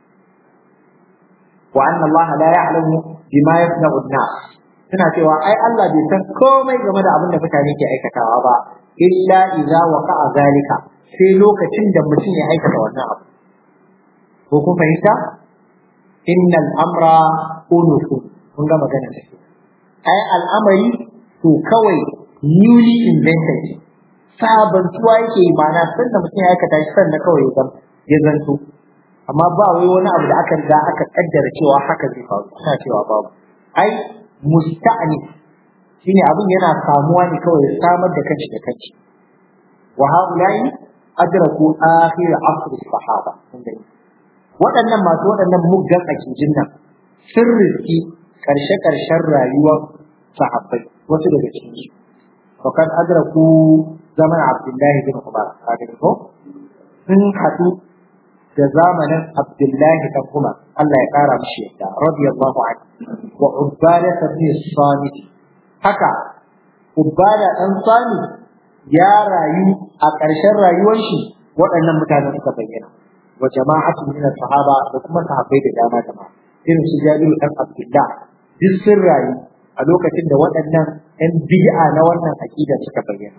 wa anna Allah la ya'lamu bima yasna'u an-nas suna cewa ai Allah bai san komai game da abin da mutane ke aikatawa ba illa idza waqa'a zalika sai lokacin da mutum ya aikata wannan abu ko kun fahimta innal amra unufu kun ga magana da shi ai al'amari to kawai newly invented sabantuwa yake yi ma'ana sanda mutum ya aikata shi sanda kawai ya zanto amma ba wai wani abu da aka riga aka kaddara cewa haka zai faru suna cewa babu ai musta'ni shine abin yana samuwa ne kawai samar da kanshi da kanshi wa haulai adraku akhir asr sahaba waɗannan masu waɗannan muggan akijin nan sun riski karshe karshen rayuwar sahabbai wasu daga cikin su fakan adraku zaman abdullahi bin umar kaga ko sun haɗu da zamanin Abdullahi dan Umar Allah ya kara mishi yadda radiyallahu anhu wa Ubada ibn Samit haka Ubada dan Samit ya rayu a ƙarshen rayuwar shi waɗannan mutane suka bayyana wa jama'atu min sahaba da kuma sahabbai da dama dama irin su Jabiru dan Abdullah duk sun rayu a lokacin da waɗannan ɗan bid'a na wannan aqida suka bayyana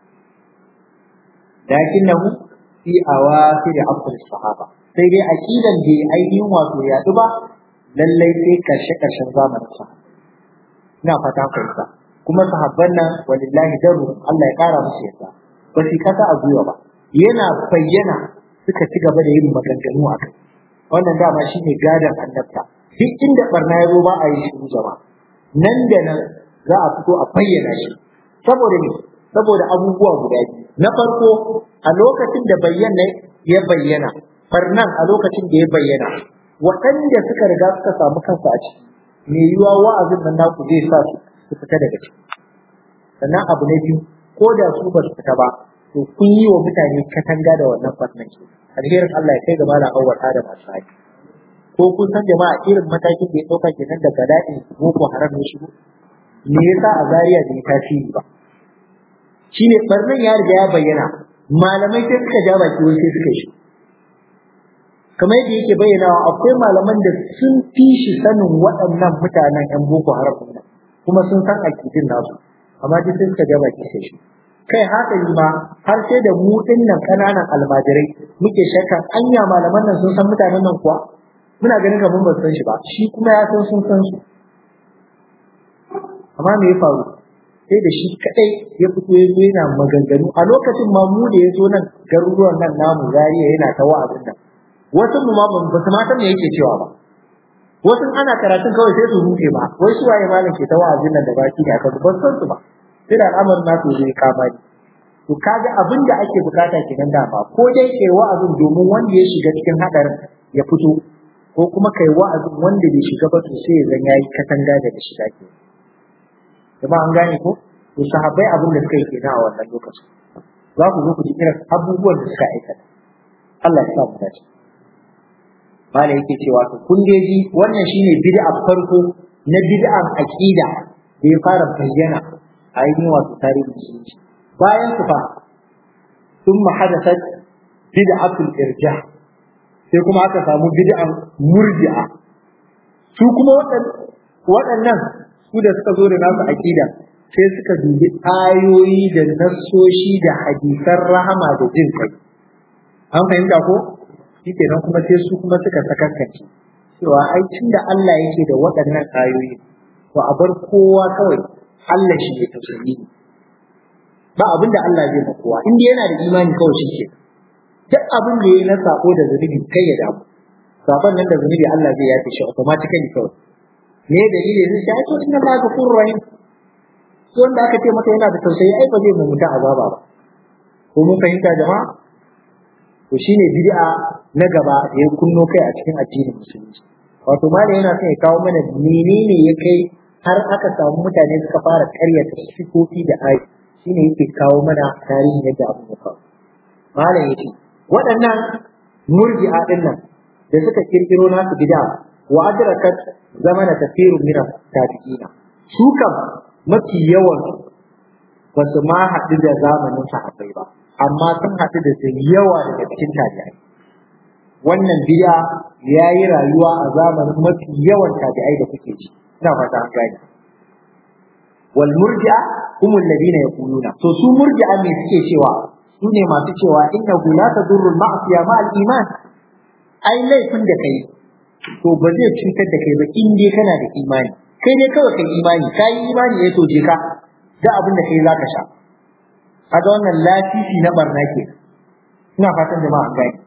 lakinnahu fi awafir asr sahaba sai dai aqidan da ainihin wato ya ba lallai sai karshe karshen zamanin sa ina fata fahimta kuma sahabban nan walillahi daru Allah ya kara musu yadda ba su kasa a gwiwa ba yana bayyana suka ci gaba da yin maganganu a kai wannan dama shine gadan annabta duk inda barna ya zo ba a yi shiru jama'a nan da nan za a fito a bayyana shi saboda ne saboda abubuwa guda biyu na farko a lokacin da bayyana ya bayyana farnan a lokacin da ya bayyana waɗanda suka riga suka samu kansu a ciki me yiwa wa'azin nan naku zai sa su su fita daga ciki sannan abu na biyu ko da su ba su fita ba to to kun yi wa mutane katanga da wannan barnan ke alherin Allah ya kai ga malam awwal Adam Asadi ko kun san jama'a irin matakin da ya dauka kenan da bala'in boko haram ne shigo me yasa a Zaria bai tasiri ba shine barnan ya riga ya bayyana malamai sai suka ja baki wai sai suka shi kamar yadda yake bayyanawa akwai malaman da sun fi shi sanin waɗannan mutanen yan boko haram nan kuma sun san akidin nasu amma duk sai suka ja baki sai shi kai hasali ma har sai da mu dinnan kananan almajirai muke shakkan anya malaman nan sun san mutanen nan kuwa muna ganin kamar ba san shi ba shi kuma ya san sun san su amma me ya faru sai da shi kadai ya fito ya zo yana maganganu a lokacin ma mu da ya zo nan garuruwan nan namu zariya yana ta wa'azin nan wasu mu ma ba su ma san me yake cewa ba wasu ana karatun kawai sai su rufe ba wai su waye malam ke ta wa'azin nan da baki ne aka ba san su ba sai da al'amarin nasu zai kama ni to kaga abin da ake bukata kenan da ba ko dai kai wa'azin domin wanda ya shiga cikin hadarin ya fito ko kuma kai wa'azin wanda bai shiga ba to sai ya zan yayi katanga daga shiga ke jama'a an gane ko to sahabbai abin da suka yi kenan a wannan lokacin za ku zo ku ji irin abubuwan da suka aikata Allah ya sa mu dace mala yake cewa to kun dai ji wannan shine bid'a farko na bid'an aqida da ya fara bayyana a ainihin wato tarihin musulunci bayan su fa sun mahadasat bid'atul irja sai kuma aka samu bid'an murji'a su kuma waɗannan su da suka zo da nasu aqida sai suka dubi ayoyi da nassoshi da hadisan rahama da jin kai an fahimta ko shikenan kuma sai su kuma suka sakakkace cewa ai da Allah yake da waɗannan ayoyi to a bar kowa kawai Allah shi ya tausayi ba abin da Allah zai ma kowa in yana da imani kawai shi ke duk abin da yayi na sako da zunubi kai ya damu sabon nan da zunubi Allah zai yafe shi automatically kawai me dalili ne sai to inna Allah ghafurur rahim wanda aka ce maka yana da tausayi ai ba zai mu mutu azaba ba ko mun fahimta jama'a to shine bid'a na gaba da ya kunno kai a cikin addinin musulunci wato mala yana son ya kawo mana menene ya kai har aka samu mutane suka fara karyata sifofi da ayi shine yake kawo mana tarihin yadda abu ya faru mala yace waɗannan murji'a din nan da suka kirkiro nasu bid'a wa adrakat zamana tafsirun min tabi'ina su kam mafi yawan ba su ma haɗu da zamanin sahabbai ba amma sun haɗu da su yawa daga cikin tabi'ai wannan biya ya yi rayuwa a zamanin mafi yawan tabi'ai da kuke ji ina fata an gane wal murji'a humul ladina yaquluna to su murji'a me suke cewa su ne masu cewa inna la tadurru al ma'siya ma al iman ai laifin da kai to ba zai cutar da kai ba in dai kana da imani kai dai kawai kai imani kai imani ya toje ka da abin da kai zaka sha kaga wannan lafifi na barna ke ina fatan jama'a gani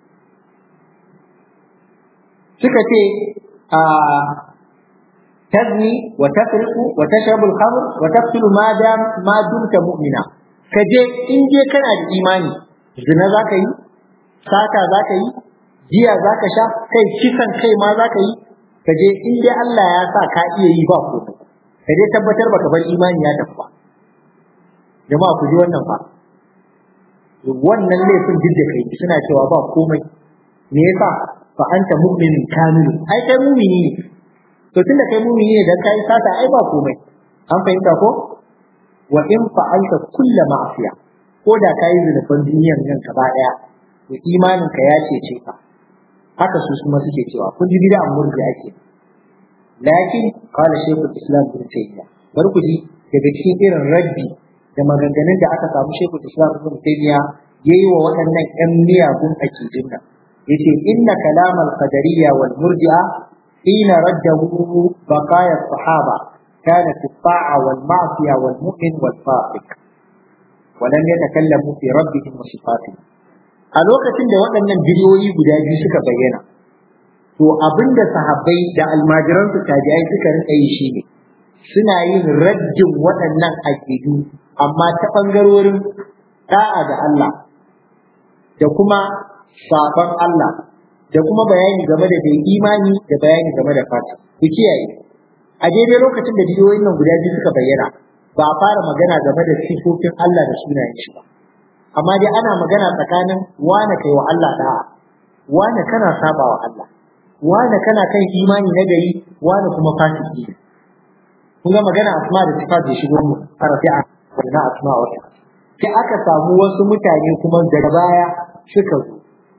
suka ce a tazni wa tafriqu wa tashrabu al-khamr wa taqtulu ma dam ma dumta mu'mina kaje in je kana da imani zina zaka yi sata zaka yi jiya zaka sha kai kisan kai ma zaka yi kaje in dai Allah ya sa ka iya yi ba ko kaje tabbatar baka bar imani ya tafi ba jama'a ku ji wannan fa wannan laifin duk da kai suna cewa ba komai me yasa fa anta mu'minun kamil ai kai mu'mini ne to tunda kai mu'mini ne dan kai sata ai ba komai an fahimta ko wa in fa'alta kullu ma'asiya ko da kai zunuban duniyar nan gaba daya to imanin ka ya cece ka haka su kuma suke cewa kun ji bid'a murji ake lakin qala shaykhul islam ibn taymiyyah bar ku ji daga cikin irin raddi da maganganun da aka samu shekul islam ibn taymiya yayi wa waɗannan ƴan miyagun akidin nan yace inna kalam al qadariyya wal murji'a hina raddahu baqaya sahaba kana fi ta'a wal ma'siya wal mu'min wal fasiq wa lam yatakallamu fi rabbihim wa sifatihim a lokacin da waɗannan bidiyoyi guda biyu suka bayyana to abinda sahabbai da almajiransu tabi'ai suka rinka yi shine suna yin raddin waɗannan aƙidu amma ta ɓangarorin ɗa'a ga Allah da kuma sabon Allah da kuma bayani game da bai imani da bayani game da fata ku kiyaye a daidai lokacin da bidiyoyin nan guda biyu suka bayyana ba a fara magana game da sifofin Allah da sunayen shi ba amma dai ana magana tsakanin wane kai wa Allah da'a wane kana saba wa Allah wane kana kan imani na gari wane kuma fasiki kun ga magana asma da sifat da shigo mu rafi'a na asma wa sai aka samu wasu mutane kuma daga baya suka zo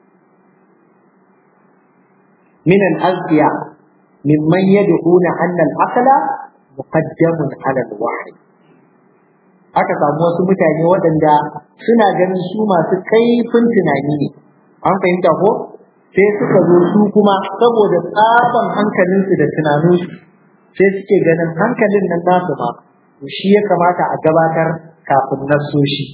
min al-azkiya mimman yad'una anna al-aqla muqaddamun 'ala al-wahyi aka samu wasu mutane waɗanda suna ganin su masu kaifin tunani ne an fahimta ko sai suka zo su kuma saboda tsaban hankalinsu da tunaninsu sai suke ganin hankalin nan nasu ma to shi ya kamata a gabatar kafin nasoshi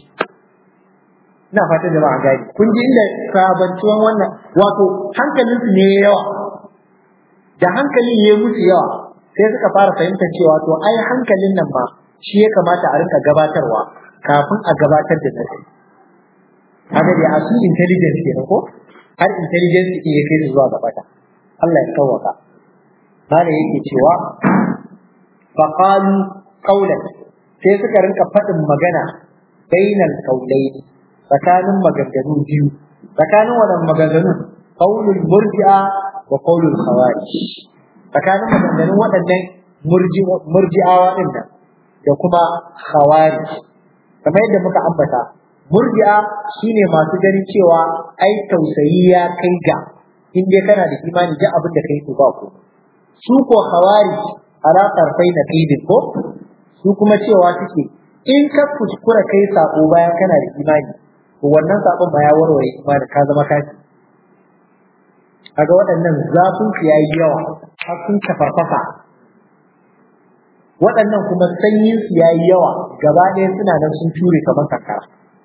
ina fata da ba a gani kun ji inda sabantuwan wannan wato hankalinsu ne yawa da hankalin ya musu yawa sai suka fara fahimtar cewa to ai hankalin nan ma shi ya kamata a rinka gabatarwa kafin a gabatar da nasi kaga da asu intelligence kenan ko har intelligence din ya kai su zuwa gabata Allah ya kawaka mana yake cewa faqalu qawlan sai suka rinka faɗin magana bainal qawlayn tsakanin maganganu biyu tsakanin wannan maganganu qawlul murji'a wa qawlul khawarij tsakanin maganganun waɗannan murji'awa din nan da kuma khawarij kamar yadda muka ambata murji'a shine masu ganin cewa ai tausayi ya kai ga in dai kana da imani duk abin da kai to ba ku su ko khawarij ala tarfai na qidin ko su kuma cewa suke in ka kuskura kai sako bayan kana da imani to wannan sakon ba ya warware imani ka zama kafi kaga waɗannan zafin su yayi yawa har sun kafarfafa waɗannan kuma sanyin su yayi yawa gaba ɗaya suna nan sun ture kamar kankara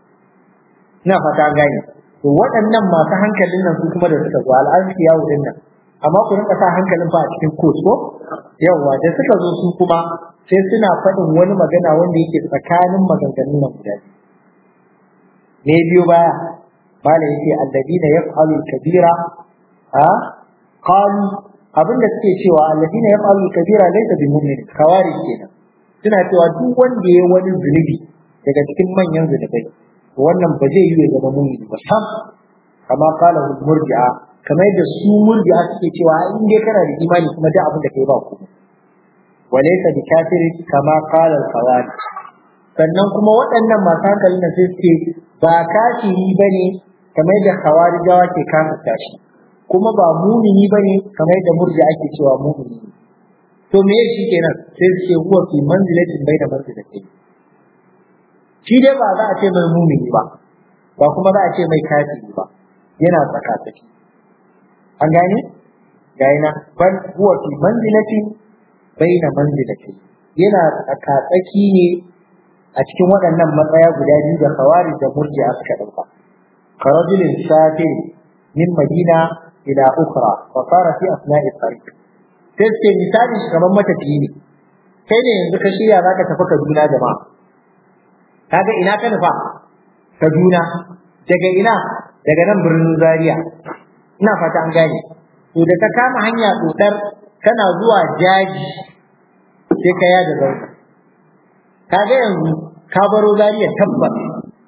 ina fata gani to waɗannan masu hankalin nan su kuma da suka zo al'arfi yawo din nan amma ku rinka sa hankalin fa a cikin coach ko yawa da suka zo su kuma sai suna faɗin wani magana wanda yake tsakanin maganganun nan guda ne biyo baya malam yake alladina yaf'alu kabira ha qalu abinda suke cewa alladina yaf'alu kabira laysa bi mu'min kawari kenan suna cewa duk wanda ya wani zunubi daga cikin manyan zunubai wannan ba zai yi ya zama mu'min ba sam kama qala murji'a kamar yadda su murji'a suke cewa in dai kana da imani kuma da abin da kai ba komai walaysa bi kafiri kama qala al-khawarij sannan kuma waɗannan masu hankalin da sai suke ba kafiri bane kamar yadda khawarijawa ke kafirta shi kuma ba mumini bane kamar yadda murji'a ake cewa mumini to me yake kenan sai suke huwa fi manzilatin baina manzilatin shi dai ba za a ce mai mumini ba ba kuma za a ce mai kafiri ba yana tsakatsaki an gane gane na bal huwa fi manzilati baina manzilati yana tsakatsaki ne a cikin waɗannan matsaya guda biyu da khawari da murji'a suka dauka karajulin safir min madina ila ukhra wa sara fi asna'i tariq sai ce misali shi kamar matafiyi ne kai ne yanzu ka shirya zaka tafi Kaduna jama'a kaga ina ka nufa Kaduna daga ina daga nan birnin Zaria ina fata an gane to da ka kama hanya dodar kana zuwa jaji sai ka yada zauka kaga yanzu ka baro Zaria tabbas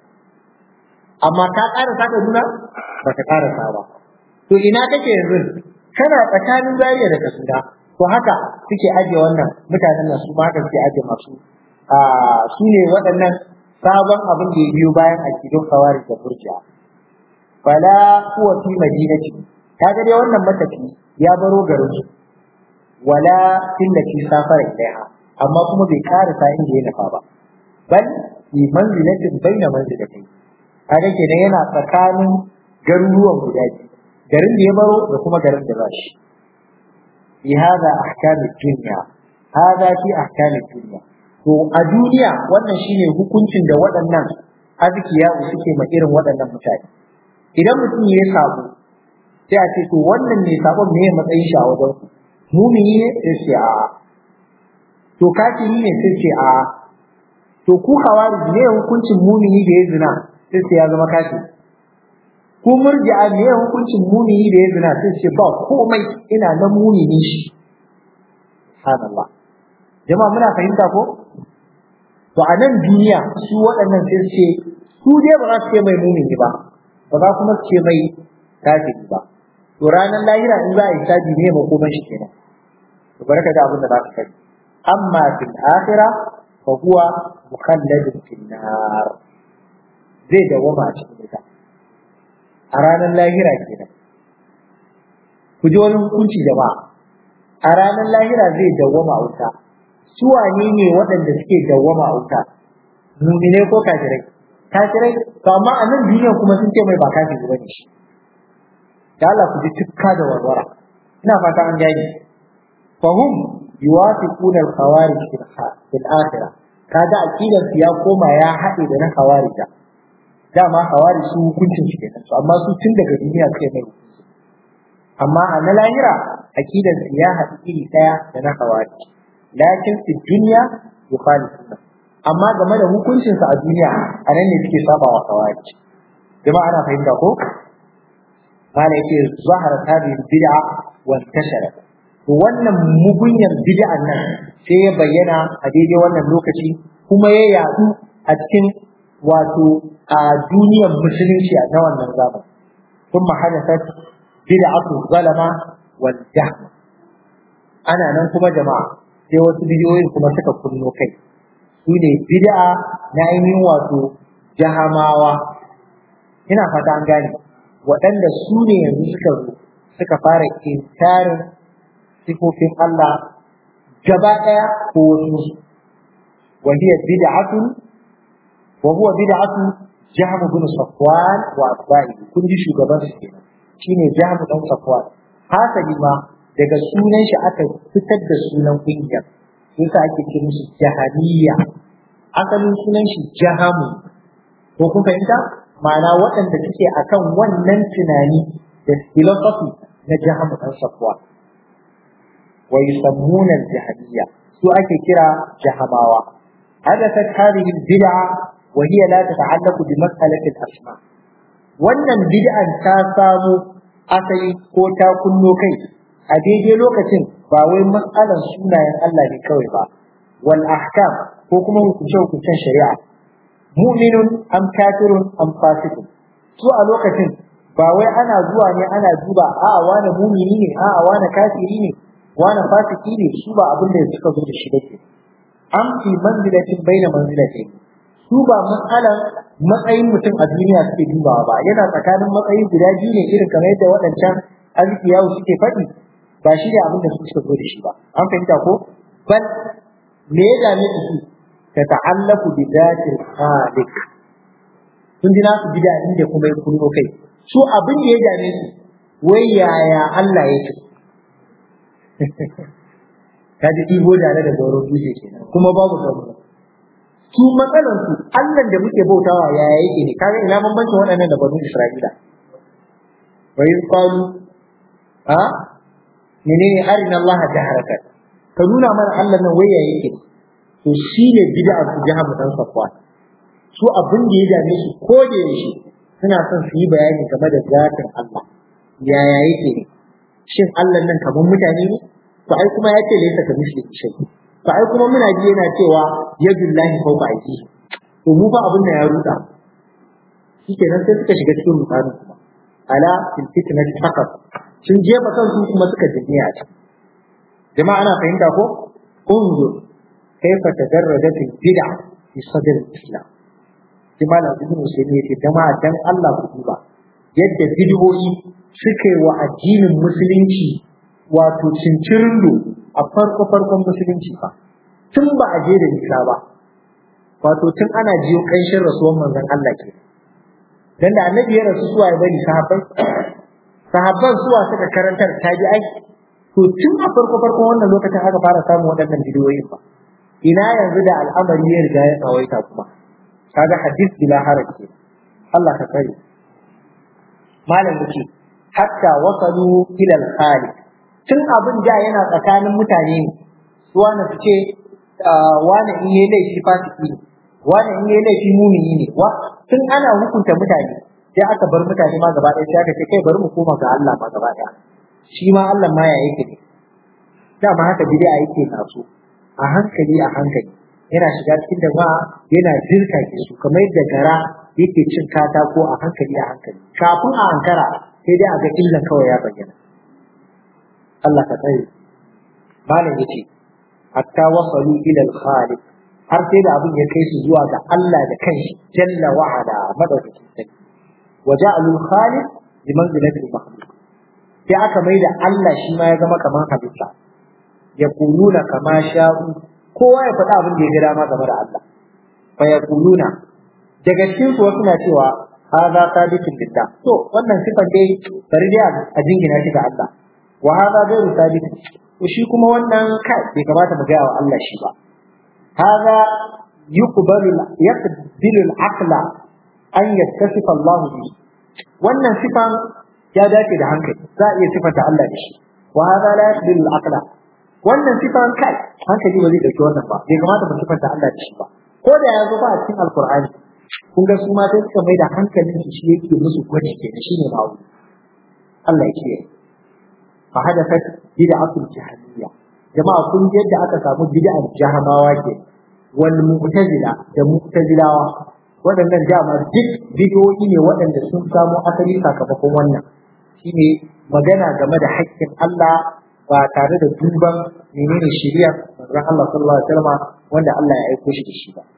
amma ka ƙara sa Kaduna ba ka ƙara sa ba to ina kake yanzu kana tsakanin Zaria da Kaduna to haka suke ajiye wannan mutanen nan su ma haka suke ajiye masu su ne waɗannan sabon abin da ya biyo bayan akidun kawari da burja fala huwa fi madinati kaga dai wannan matafi ya baro garin su wala tillati safara ilaiha amma kuma bai karasa inda ya nufa ba bal fi manzilatin baina manzilatin kaga kenan yana tsakanin garuruwan guda biyu garin da ya baro da kuma garin da ba shi fi hada ahkamid dunya hada fi ahkamid dunya to a duniya wannan shine hukuncin da waɗannan azkiya suke ma irin waɗannan mutane idan mutum ya sabo sai a ce to wannan ne sabon me matsayin shi a wajen mumini ne sai ce a to kafiri ne sai ce a to ku hawari ne hukuncin mumini da ya zina sai ce ya zama kafiri ku murji'a me hukuncin mumini da ya zina sai ce ba komai ina nan mumini shi subhanallah jama'a muna fahimta ko to a nan duniya su waɗannan sai ce su su dai ba za su ce mai mumini ba ba za kuma su ce mai kafiri ba to ranar lahira in za a yi sabi ne makoman shi kenan to barka da abin da za ka sani amma fil akhirah fa huwa mukhalladun fil nar zai dawama a cikin wuta a ranar lahira kenan ku ji wani hukunci jama'a a ranar lahira zai dawama a wuta su wane ne waɗanda suke dawama a wuta mumine ko kafirai kafirai to amma a nan duniya kuma sun ce mai ba kafiri bane shi da Allah ku ji tukka da warwara ina fata an gani fahum yuwafiquna al-khawarij fil akhirah kaga aqidar su ya koma ya haɗe da na khawarija dama khawarij su hukuncin shi kenan to amma su tun daga duniya suke mai hukunci amma a na lahira aqidar su ya haɗu iri ɗaya da na khawarij lakin fi dunya yukhalifuna amma game da hukuncin sa a duniya a nan ne suke saba wa khawarij jama'a ana fahimta ko mala yake zahara hadhihi bid'a wa intasharat to wannan mugunyar bid'an nan sai ya bayyana a daidai wannan lokaci kuma ya yadu a cikin wato a duniyar musulunci a na wannan zaman kuma hadathat bid'atu zalama wal jahm ana nan kuma jama'a sai wasu bidiyoyin kuma suka kunno kai su ne bid'a na ainihin wato jahamawa ina fata an gane waɗanda su ne yanzu suka zo suka fara inkarin sifofin Allah gaba ɗaya ko wasu wa hiya bid'atun wa huwa bid'atu Jahm bin Safwan wa atba'i kun ji shugaban su kenan shine Jahm dan Safwan hasali ma daga sunan shi aka fitar da sunan kungiyar yasa ake ce musu jahamiyya asalin sunan shi jahamu ko kun fahimta ma'ana waɗanda suke akan wannan tunani da philosophy na jahamu dan Safwan wa yusammuna al-jahamiyya su ake kira jahamawa hadathat hadhihi al-bid'a wa hiya la tata'allaqu bi mas'alati al-asma wannan bid'an ta samu asali ko ta kunno kai a daidai lokacin ba wai mas'alan sunayen Allah ne kawai ba wal ahkam ko kuma hukunce hukuncen shari'a mu'minun am kafirun am fasiqun su a lokacin ba wai ana zuwa ne ana duba a'a wani mumini ne a'a wani kafiri ne wani fasiki ne su ba abin da suka zo da shi dake an fi manzilatin baina manzilatin su ba matsalan matsayin mutum a duniya suke dubawa ba yana tsakanin matsayi guda biyu ne irin kamar yadda waɗancan arziki yawo suke faɗi ba shi ne abin da su suka zo da shi ba an fahimta ko bal me ya dame su ta ta'allaku bi zatil khaliq sun ji nasu bid'a inda kuma ya kunno kai su abin da ya dame su wai yaya Allah yake ka ji ɗibo tare da gauron dutse kenan kuma babu gabo su matsalan su Allah da muke bautawa ya yake ne kaga ina bambancin waɗannan da banu Isra'ila wa in qalu ha menene arina Allah jaharaka ka nuna mana Allah nan waya yake to shine bid'a su jahamu dan safwa su abin da ya dame su ko da yaushe suna son su yi bayani game da zatin Allah yaya yake ne shin Allah nan kamar mutane ne to ai kuma ya ce laysa ka misli shay to ai kuma muna ji yana cewa yadullahi fawqa aiki to mu fa abin da ya ruda shikenan sai suka shiga cikin mutane kuma ala fil fitnati faqat sun jefa kansu kuma suka jinne a can jama'a ana fahimta ko unzur kaifa tadarradat al bid'a fi sadr al islam jama'a ibn musayyib yake jama'a dan Allah ku duba yadda bid'o'i suka yi wa addinin musulunci wato cincirindo a farko farkon musulunci fa tun ba a je da nisa ba wato tun ana jiyo kanshin rasuwan manzon Allah ke dan da annabi ya rasu suwa ya bari sahabbai sahabban suwa suka karantar tabi'ai to tun a farko farkon wannan lokacin aka fara samun waɗannan bidiyoyin ba ina yanzu da al'amari ya riga ya tsawaita kuma kaga hadith bila haraj Allah ka tsare malam yake hatta wasalu ila al-khaliq tun abin da yana tsakanin mutane ne su wani su ce wani in yi laifi fasiki ne wani in yi laifi mumini ne wa tun ana hukunta mutane sai aka bar mutane ma gaba ɗaya sai aka ce kai bari mu koma ga Allah ma gaba ɗaya shi ma Allah ma ya yake ne dama haka bid'a yake taso a hankali a hankali yana shiga cikin da ba yana jirka ke su kamar yadda gara yake cin katako a hankali a hankali kafin a ankara sai dai a ga illan kawai ya bayyana Allah ka tsare malam yace hatta wasalu ila al-khaliq har sai da abin ya kai su zuwa ga Allah da kanshi jalla wa ala madaukakin sarki wa ja'alu al-khaliq bi manzilati al-makhluq sai aka mai da Allah shi ma ya zama kamar halitta ya kuluna kama sha'u kowa ya faɗa abin da ya ga dama game da Allah fa ya kuluna daga cikin su wasu na cewa hadha sabitun billah to wannan sifan dai bari dai a jingina shi ga Allah wa hadha ghairu sabitun to shi kuma wannan kai bai kamata mu gaya wa Allah shi ba hadha yuqbalu yaqbilu al-aqla an yattasifa Allah bi wannan sifan ya dace da hankali za a iya sifanta Allah da shi wa hadha la yaqbilu al-aqla wannan sifan kai hankali ba zai dauki wannan ba bai kamata mu sifanta Allah da shi ba ko da ya zo ba a cikin alqur'ani kun ga su ma sai suka mai da hankalin su shi yake musu gwaji kenan shine ma'u Allah ya kiyaye fa hadathat bid'atul jahmiyya jama'a kun ji yadda aka samu bid'ar jahamawa ke wal mu'tazila da mu'tazilawa waɗannan dama duk bidiyoyi ne waɗanda sun samo asali sakamakon wannan shine magana game da haƙƙin Allah ba tare da duban menene shari'a manzon Allah sallallahu alaihi wasallam wanda Allah ya aiko shi da shi ba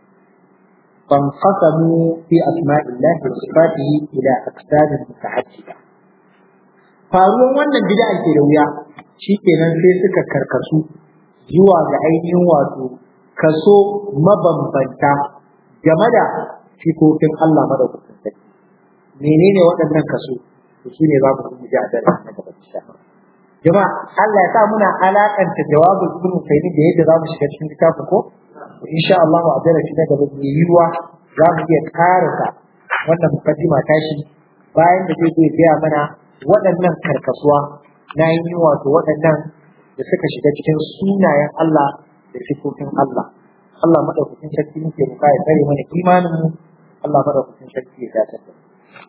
فانقسموا في أسماء الله وصفاته إلى أقسام متعددة faruwan wannan bid'a ke da wuya shikenan sai suka karkasu zuwa ga ainihin wato kaso mabambanta game da sifofin Allah madaukakin sarki menene waɗannan kaso to shine za mu ji a daren na gaba insha jama'a Allah ya sa muna alakanta jawabul ibn Sayyid da yadda za mu shiga cikin littafin ko insha Allah a darasi na gaba mai yiwuwa za mu iya karasa wannan mukaddima tashi bayan da zai zai gaya mana waɗannan karkasuwa na yi wato waɗannan da suka shiga cikin sunayen Allah da sifofin Allah Allah madaukakin sarki muke roƙa ya tsare mana imanin mu Allah madaukakin sarki ya dace da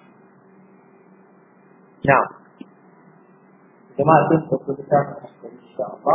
na'am jama'a sun tafi littafin insha Allah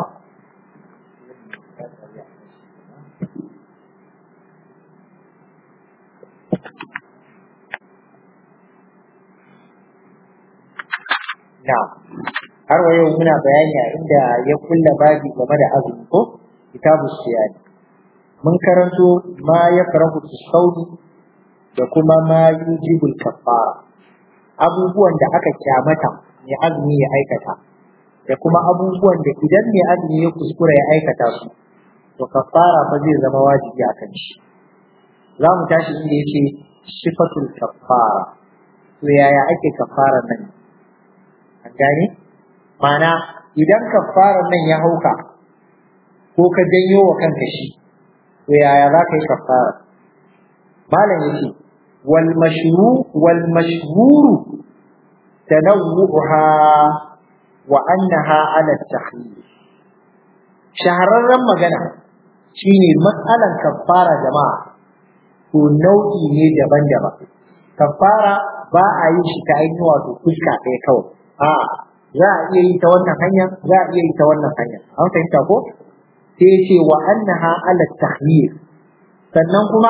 Na, har wa yau muna bayani a inda ya kulla babi game da azumi ko kitabu siyani. Mun karanto ma ya farahu saudi da kuma ma yujibul kafara. Abubuwan da aka kyamata mai azumi ya aikata da kuma abubuwan da idan mai azumi ya kuskura ya aikata su to kafara fa zai zama wajibi a kan shi. Za mu tashi inda yake sifatul kafara. To yaya ake kafara nan? an gane mana idan kafarar nan ya hauka ko ka janyo wa kanka shi to yaya za ka yi kafara malam yake wal mashru wal mashhuru tanawwuha wa annaha ala takhir shahararren magana shine matsalan kafara jama'a to nau'i ne daban-daban kafara ba a yi shi ta ainihin wato fuska ɗaya kawai a za a iya yi ta wannan hanya za a iya yi ta wannan hanya an fahimta ko sai ya ce wa annaha ala tahyir sannan kuma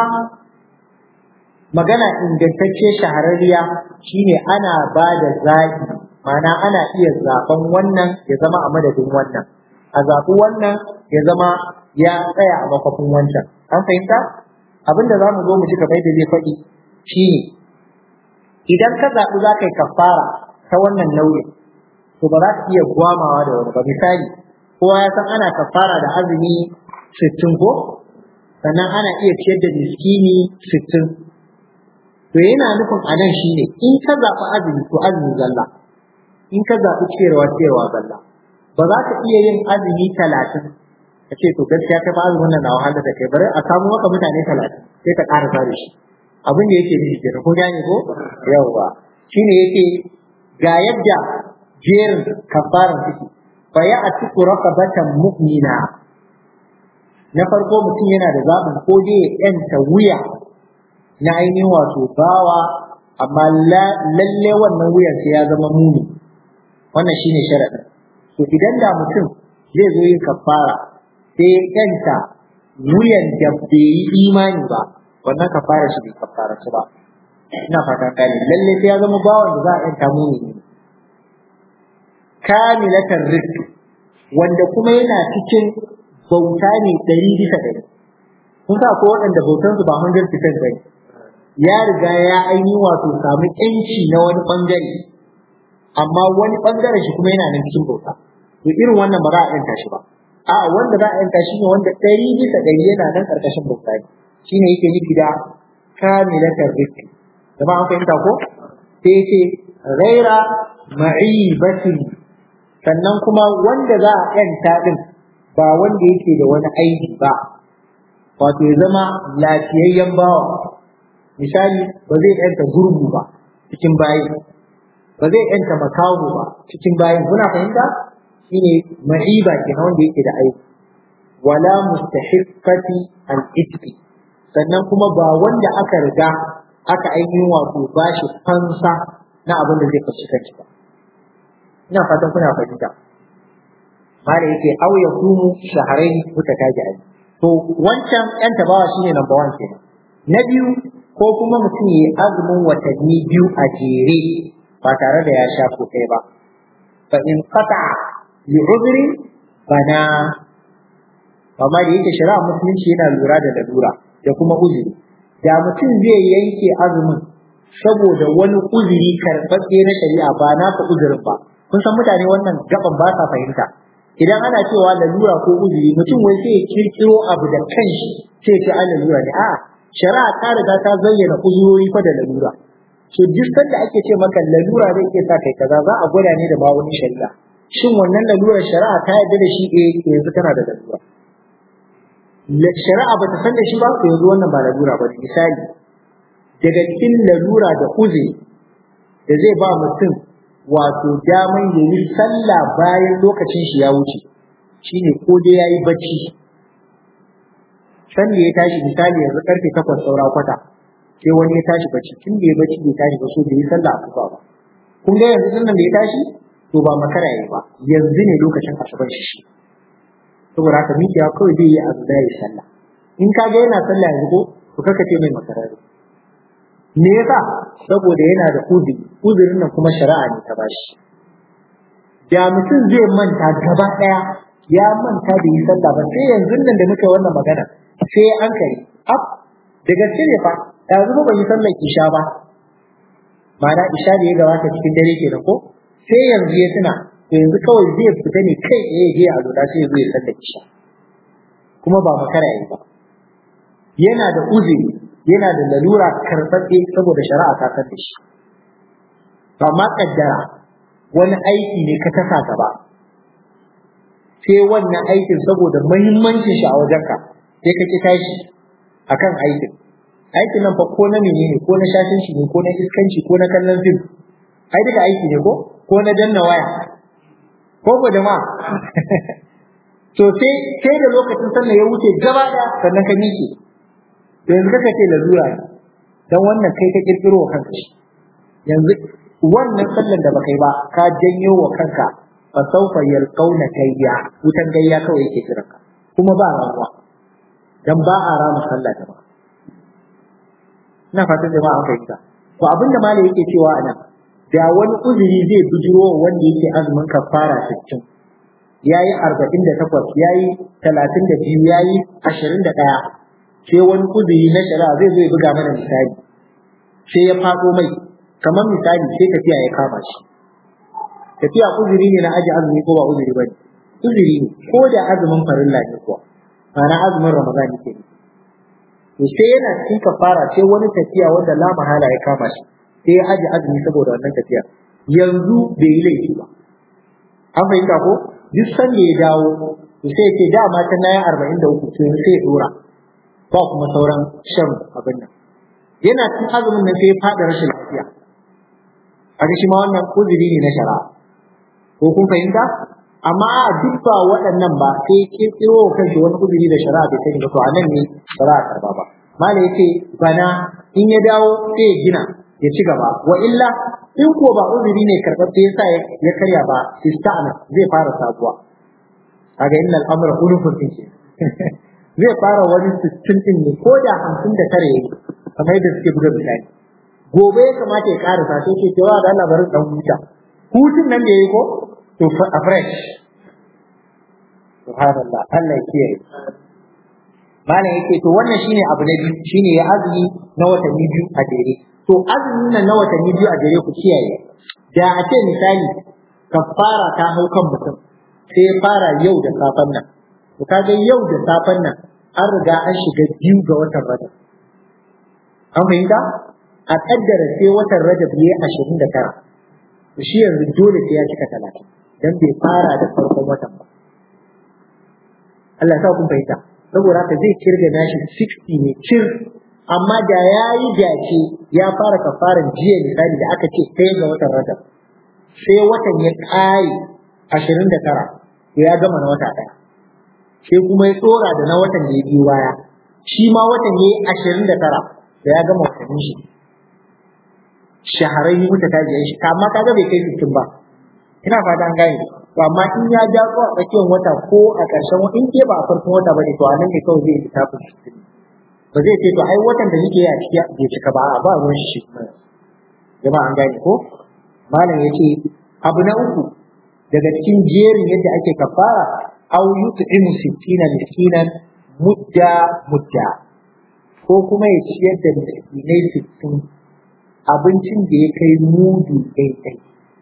magana ingantacce shahararriya shine ana ba da zaɓi ma'ana ana iya zaɓen wannan ya zama a madadin wannan a zaɓi wannan ya zama ya tsaya a makwafin wancan an fahimta abin da za mu zo mu ji kamar da zai faɗi shine idan ka zaɓi za ka yi kafara ta wannan nau'in to ba za ka iya gwamawa da wani ba misali kowa ya san ana kafara da azumi sittin ko sannan ana iya ciyar da miskini sittin to yana nufin a nan shine in ka zaɓi azumi to azumi zalla in ka zaɓi ciyarwa ciyarwa zalla ba za ka iya yin azumi talatin ka ce to gaskiya kai fa azumin nan na wahala da kai bari a samu maka mutane talatin sai ka ƙara da shi abin da yake nufi kenan ko gane ko yawwa shine yake ga yadda jerin kafaran suke fa ya atiku raqabatan mu'mina na farko mutum yana da zaɓin ko dai ya yanta wuya na ainihin wato bawa amma lalle wannan wuyan sai ya zama muni wannan shine sharadin to idan da mutum zai zo yin kafara sai ya yanta wuyan da bai yi imani ba wannan kafara shi bai kafara ba ina fata kare lalle sai ya zama bawan da za a yanta mu ne kamilatar rizq wanda kuma yana cikin bauta ne ɗari bisa ɗari kun sa ko waɗanda bautansu ba 100% bane ya riga ya aini wato samu yanci na wani bangare amma wani bangaren shi kuma yana nan cikin bauta to irin wannan ba za a yanka shi ba a wanda za a yanka shi ne wanda ɗari bisa ɗari yana nan ƙarƙashin bauta ne shine yake nufi da kamilatar rizq zama an fahimta ko sai ce ghaira ma'ibatin sannan kuma wanda za a yanta din ba wanda yake da wani aiki ba wato ya zama lafiyayyen bawa misali ba zai yanta gurgu ba cikin bayi ba zai yanta makaho ba cikin bayin kuna fahimta shine ma'iba kenan wanda yake da aiki wala mustahiqqati al-itqi sannan kuma ba wanda aka riga aka ainihin wato bashi fansa na abin da zai fashi kanci ba ina fatan kuna fahimta mala yake aw ya kumu shahrayn mutatabi'ai to wancan yan tabawa shine number 1 kenan na biyu ko kuma mutum yayi azumin watanni biyu a jere ba tare da ya sha ko kai ba fa in qata li udri bana amma da yake shari'a musulunci yana lura da lalura da kuma uzuri da mutum zai yanke azumin saboda wani uzuri karɓaɓɓe na shari'a ba naka uzurin ba kun san mutane wannan gaban ba sa fahimta idan ana cewa lalura ko uzuri mutum wai sai ya kirkiro abu da kanshi sai ce an lalura ne a'a shari'a ta riga ta zayyana uzurori fa da lalura so duk sanda ake ce maka lalura zai iya sa kai kaza za a gwada ne da ba wani shari'a shin wannan lalurar shari'a ta yarda da shi eh yanzu kana da lalura shari'a ba ta san da shi ba to yanzu wannan ba lalura ba misali daga cikin lalura da uzuri da zai ba mutum wato daman ya yi sallah bayan lokacin shi ya wuce shine ko dai ya yi bacci san da ya tashi misali yanzu karfe takwas saura kwata sai wani ya tashi bacci tun da ya bacci bai tashi ba so bai yi sallah asuba ba kun ga yanzu nan da ya tashi to ba makara yayi ba yanzu ne lokacin asuban shi shi saboda haka mikiya kawai zai yi abu da ya sallah in ka ga yana sallah yanzu ko to kaka ce mai makarari me yasa saboda yana da uzuri uzurin nan kuma shari'a ne ta bashi da mutum zai manta gaba daya ya manta da yi sallah ba sai yanzu nan da muka wannan magana sai an kai ab da gaske ne fa yanzu ba yi sallar isha ba ma'ana isha da ya gabata cikin dare kenan ko sai yanzu ya tuna to yanzu kawai zai fita ne kai tsaye ya je a lura sai ya zo ya sallar isha kuma ba makara yayi ba yana da uzuri yana da lalura karɓaɓɓe saboda shari'a ta san da shi ba ma kaddara wani aiki ne ka tasa gaba sai wannan aikin saboda muhimmancin shi a wajenka sai ka ki tashi akan aikin aikin nan fa ko na menene ko na shashin shi ne ko na iskanci ko na kallon fim ai duka aiki ne ko ko na danna waya ko ko jama'a to sai sai da lokacin sallah ya wuce gaba da sannan ka miƙe to yanzu kaka ce lalura ne dan wannan kai ka kirkiro wa kanka yanzu wannan sallan da baka yi ba ka janyo wa kanka fa sawfa yalqauna kayya wutan gayya kawai yake kiran ka kuma ba rawa dan ba a rama sallah da ba ina fatan jama'a an fahimta to abinda malai yake cewa anan da wani uzuri zai bijiro wanda yake azumin kafara 60 yayi 48 yayi 32 yayi 21 sai wani uzuri na shari'a zai zai buga mana misali sai ya faɗo mai kamar misali sai tafiya ya kama shi tafiya uzuri ne na aji azumi ko ba uzuri ba ne uzuri ne ko da azumin farilla ne kuwa ma'ana azumin ramadan ne to sai yana cikin kafara sai wani tafiya wanda la mahala ya kama shi sai ya aji azumi saboda wannan tafiya yanzu bai yi laifi ba an fahimta ko duk sanda ya dawo to sai ya ce dama ta na yi arba'in da uku sai ya dora ba kuma sauran shan abin nan yana cikin azumin nan sai ya faɗa rashin lafiya a shi ma wannan uzuri ne na shari'a ko kun fahimta amma a duk ba waɗannan ba sai kirkiro wa kanshi wani uzuri da shari'a bai sani ba to a nan ne ba za a karba ba mala yace bana in ya dawo sai ya gina ya ci gaba wa illa in ko ba uzuri ne karɓaɓɓe yasa ya karya ba ista'ana zai fara sabuwa kaga innal amra ulufun din zai fara wani sittin din ne ko da hamsin da tare yayi kamar yadda suke buga misali gobe ya kamata ya karasa sai ce cewa da Allah bari dan huta hutun nan da yayi ko to a fresh subhanallah Allah ya kiyaye malam yake to wannan shine abu na biyu shine ya azumi na watanni biyu a jere to azumin nan na watanni biyu a jere ku kiyaye da a ce misali kafara ta hau kan mutum sai ya fara yau da safen nan to kaga yau da safen nan an riga an shiga biyu ga watan rajab an fahimta a kaddara sai watan rajab ya ashirin da tara to shi yanzu dole sai ya cika talatin dan bai fara da farkon watan ba Allah ya sa kun fahimta saboda haka zai kirga nashi 60 ne cir amma da ya yi dace ya fara kafaran jiya misali da aka ce ɗaya ga watan rajab sai watan ya ƙare ashirin da tara to ya gama na wata ɗaya sai kuma ya tsora da na watan da ya biyo baya shi ma watan ya yi ashirin da tara da ya gama watannin shi shahararri muta ta jiya shi amma kaga bai kai sittin ba ina fata an gane to amma in ya ja ko a tsakiyar wata ko a ƙarshen wata in ke ba a farkon wata bane to anan ne kawai zai littafin sittin ba zai ce to ai watan da nake yi a ciki bai cika ba a ba ruwan shi kuma jama'a an gane ko malam yace abu na uku daga cikin jerin yadda ake kafara aw yut'imu sittina miskinan mudda mudda ko kuma ya ciyar da miskinai sittin abincin da ya kai mudu ɗaiɗai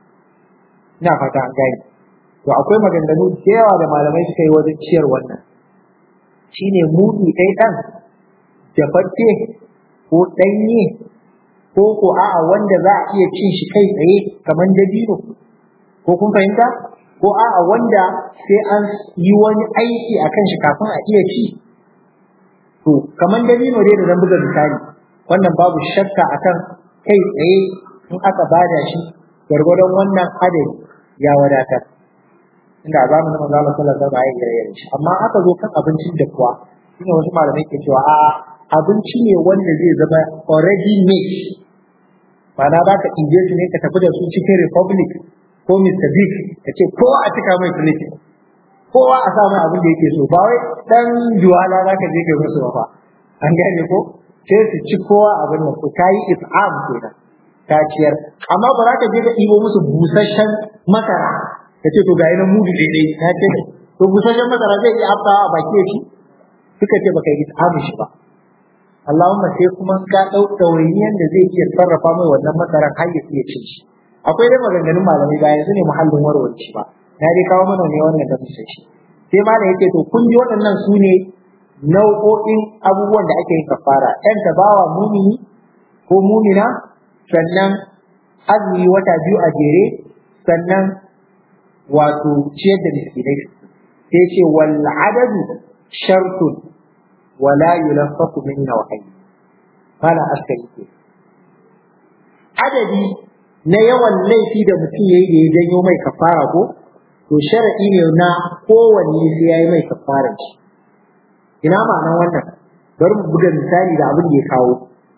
ina fata an gane to akwai maganganu da yawa da malamai suka yi wajen ciyar wannan shine mudu ɗai ɗan dafaffe ko ɗanye ko ko a'a wanda za a iya cin shi kai tsaye kamar dabino ko kun fahimta ko a'a wanda sai an yi wani aiki a kan shi kafin a iya ci to kamar dabino dai da zan buga misali wannan babu shakka akan kai tsaye in aka bada shi gwargwadon wannan adadi ya wadatar inda a zamanin manzo Allah sallallahu alaihi wasallam ya yi shi amma aka zo kan abincin da kuwa shine wasu malamai ke cewa a'a abinci ne wanda zai zama already made ma'ana za ka ɗije su ne ka tafi da su cikin republic ko mr big ka ce kowa a cika mai plate kowa a sa mai abin da yake so ba wai dan juwala za ka je ka musu ba an gane ko sai su ci kowa abin nan ko kayi is'am kenan ta ciyar amma ba za ka je ka ɗibo musu busasshen masara ka ce to ga yi mudu daidai ta ce to busasshen masara zai iya aftawa a baki ya ci suka ce baka yi is'amin shi ba Allahumma sai kuma ka ɗau ɗawainiyan da zai iya sarrafa mai wannan masaran har ya iya cin shi akwai dai maganganun malamai ba yanzu ne muhallin warwarci ba na dai kawo mana ne wannan da musa shi sai malam yake to kun ji waɗannan su ne nau'o'in abubuwan da ake yin kafara ɗan tabawa mumini ko mumina sannan azumi wata biyu a jere sannan wato ciyar da miskinai sai ce wal adadu shartun wala yulaffaku min nawhayi mala askari ke adadi na yawan laifi da mutum yayi da ya janyo mai kafara ko to shar'i ne na kowanne sai yayi mai kafara shi ina ma'anar wannan bari mu buga misali da abin da ya kawo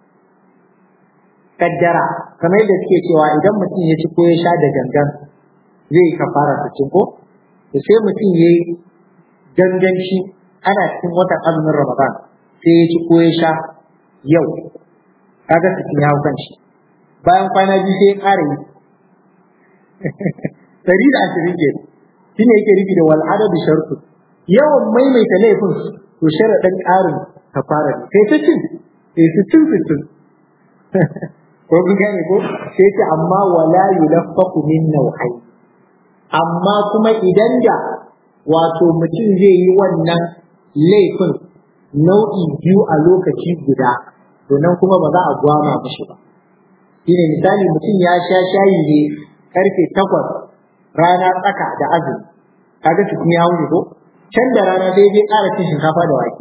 kaddara kamar yadda suke cewa idan mutum ya ci ko ya sha da gangan zai yi kafara ta cin ko to sai mutum ya yi ganganci ana cikin watan azumin ramadan sai ya ci ko ya sha yau kaga cikin ya kan shi bayan kwana biyu sai ya ƙara yi dari da ashirin ke shi ne yake rufi da wal adadu shartu yawan maimaita laifin to sharaɗin ƙarin kafara ne sai ta cin sai su cin sittin ko kun gane ko sai ce amma wala yulaffaqu min nawhai amma kuma idan da wato mutum zai yi wannan laifin nau'i biyu a lokaci guda to nan kuma ba za a gwama mishi ba shine misali mutum ya sha shayi ne karfe takwas rana tsaka da azumi kaga su ya wuce ko can da rana sai zai ƙara cin shinkafa da wake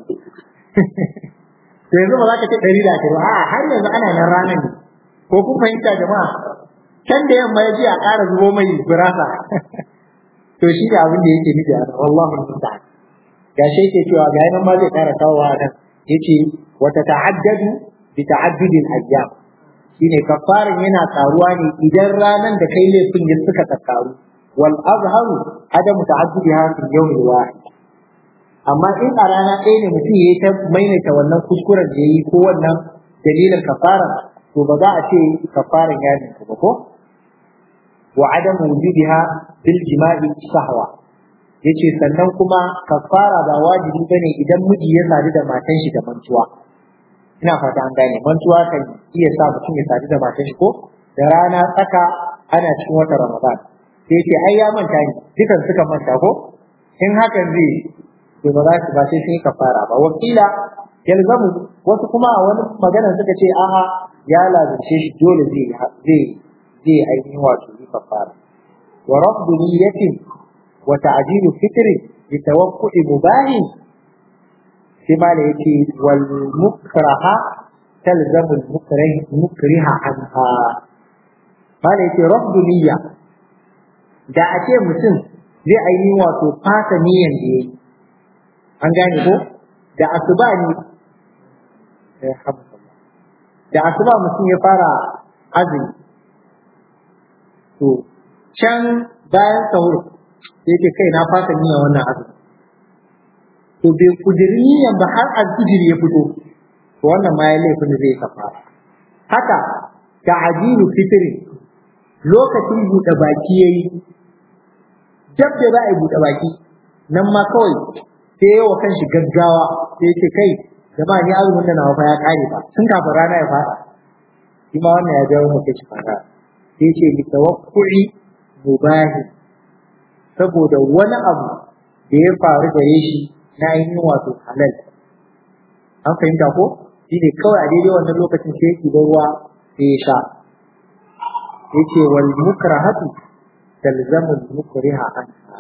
to yanzu ba za ka ce ɗari da ashirin a'a har yanzu ana nan ranar ne ko kun fahimta jama'a can da yamma ya ji a ƙara zubo mai birasa to shi da abin da yake nufi a nan wallahu musta'an ga shi yake cewa ga nan ma zai ƙara kawo a nan yace wata ta'addadu bi ta'addudil ayyam shine kafarin yana karuwa ne idan ranan da kai laifin ya suka tsakaru wal azharu adamu ta'addudiha fil yawm al wahid amma in a rana ɗaya ne mutum yayi ta maimaita wannan kuskuren da yayi ko wannan dalilin kafara to ba za a ce kafaran ya ninku ba ko wa adam wujudiha bil jima'i sahwa yace sannan kuma kafara ba wajibi bane idan miji ya sadu da matan shi da mantuwa ina fata an gane mantuwa kan iya sa mutum ya sadu da matan shi ko da rana tsaka ana cikin watan ramadan sai ce ai ya manta ni dukan suka manta ko in hakan zai to ba za su ba sai sun kafara ba wakila yalzamu wasu kuma a wani magana suka ce a'a ya lazimce shi dole zai zai zai ainihin wato yi kafara wa rabbu niyyatin wa ta'jilu fitri bi tawaqqu'i mubahin sai ma da yake wal mukraha talzamu al mukrih mukriha anha ma da yake rabbu niyya da a ce mutum zai ainihin wato fata niyyan da yayi an gane ko da asuba ne da asuba mutum ya fara azumi to can bayan sahur sai ce kai na fata niyyar wannan azumi to bai kudiri niyyar ba har alfijir ya fito to wannan ma ya laifin da zai kafara haka ta ajiru fitri lokacin buɗe baki yayi dab da za a yi buɗe baki nan ma kawai sai ya wa kanshi gaggawa sai ya ce kai jama'a ni azumin da nawa fa ya kare ba tun kafin rana ya fada shi ma wannan ya jawo mutum shi fara sai ce li tawaqqu'i mubahi saboda wani abu da ya faru gare shi na ainihin wato halal an fahimta ko shi ne kawai a daidai wannan lokacin sai yake da ruwa sai ya sha yace wal mukrahatu talzamu mukriha anha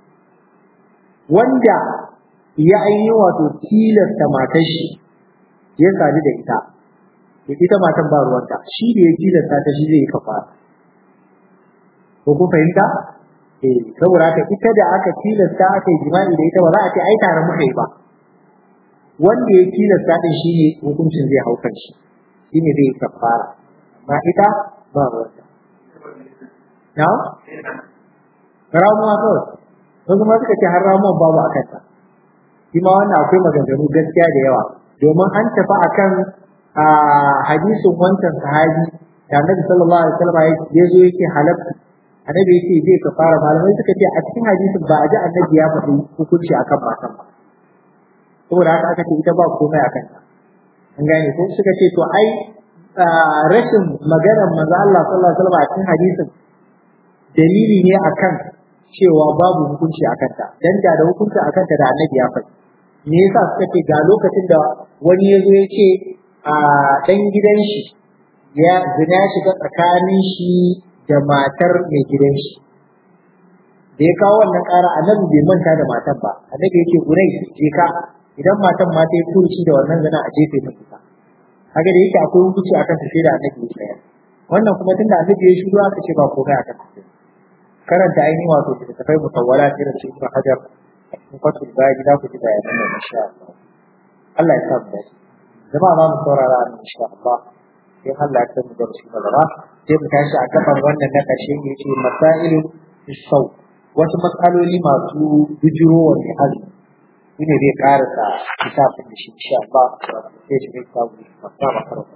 wanda ya ainihin wato tilasta matar shi ya sadu da ita da ita matan ba ruwanta shi da ya tilasta ta shi zai kafa ko kun fahimta eh saboda haka ita da aka tilasta aka yi jima'i da ita ba za a ce ai tare muka yi ba wanda ya tilasta din shi ne hukuncin zai hau kan shi shi ne zai kafara amma ita ba ruwanta na ramuwa kawai wasu ma suka ce har ramuwan babu a kanta shi ma wannan akwai maganganu gaskiya da yawa domin an tafi akan a hadisin wancan sahabi da annabi sallallahu alaihi wasallam ya zo yake halatta annabi yake zai kafara malamai suka ce a cikin hadisin ba a ji annabi ya faɗi hukunci akan matan ba saboda haka aka ce ita ba komai akan ta an gane ko suka ce to ai rashin maganar manzo Allah sallallahu alaihi wasallam a cikin hadisin dalili ne akan cewa babu hukunci a kanta dan da da hukunci a kanta da annabi ya faɗi me yasa suka ce ga lokacin da wani ya zo ya ce a dan gidan shi ya zina ya shiga tsakanin shi da matar mai gidan shi da ya kawo wannan ƙara annabi bai manta da matan ba annabi ya ce gurai je ka idan matan ma ta yi furuci da wannan zina a jefe ta kusa kaga da yake akwai hukunci akan ta sai da annabi ya tsaya wannan kuma tunda annabi ya shiru aka ce ba komai akan ta karanta ainihin wato littattafai mutawwala irin su Ibn Hajar in fatul bayi za ku ji bayanan da insha Allah Allah ya sa mu dace jama'a za mu saurara a insha Allah sai Allah ya san mu da su gaba sai mu tashi a gaban wannan na ƙarshe ne ce masailu sau wasu matsaloli masu bijirowa mai azumi shi ne zai karasa kitabun da shi insha Allah sai shi zai kawo masu makaranta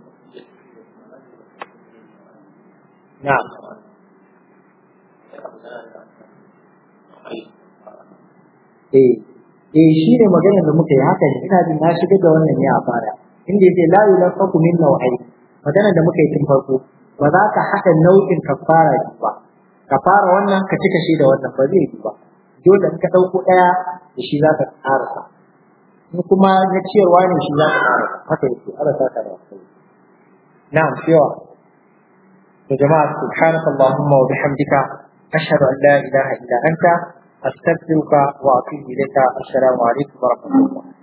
na'am eh eh shi ne maganar da muka yi haka ne ina jin na shiga da wannan ne a fara inda yake la yulafaku min nau'ai maganar da muka yi tun farko ba za ka haɗa nau'in kafara ba kafara wannan ka cika shi da wannan ba zai yi ba dole in ka ɗauko ɗaya da shi za ka ƙarasa in kuma na ciyarwa ne shi za ka ƙarasa haka yake ala sa ka da wasu na'am cewa to jama'a subhanaka allahumma wa bihamdika ashhadu an la ilaha illa anta أستغفرك وأتوب إليك السلام عليكم ورحمة الله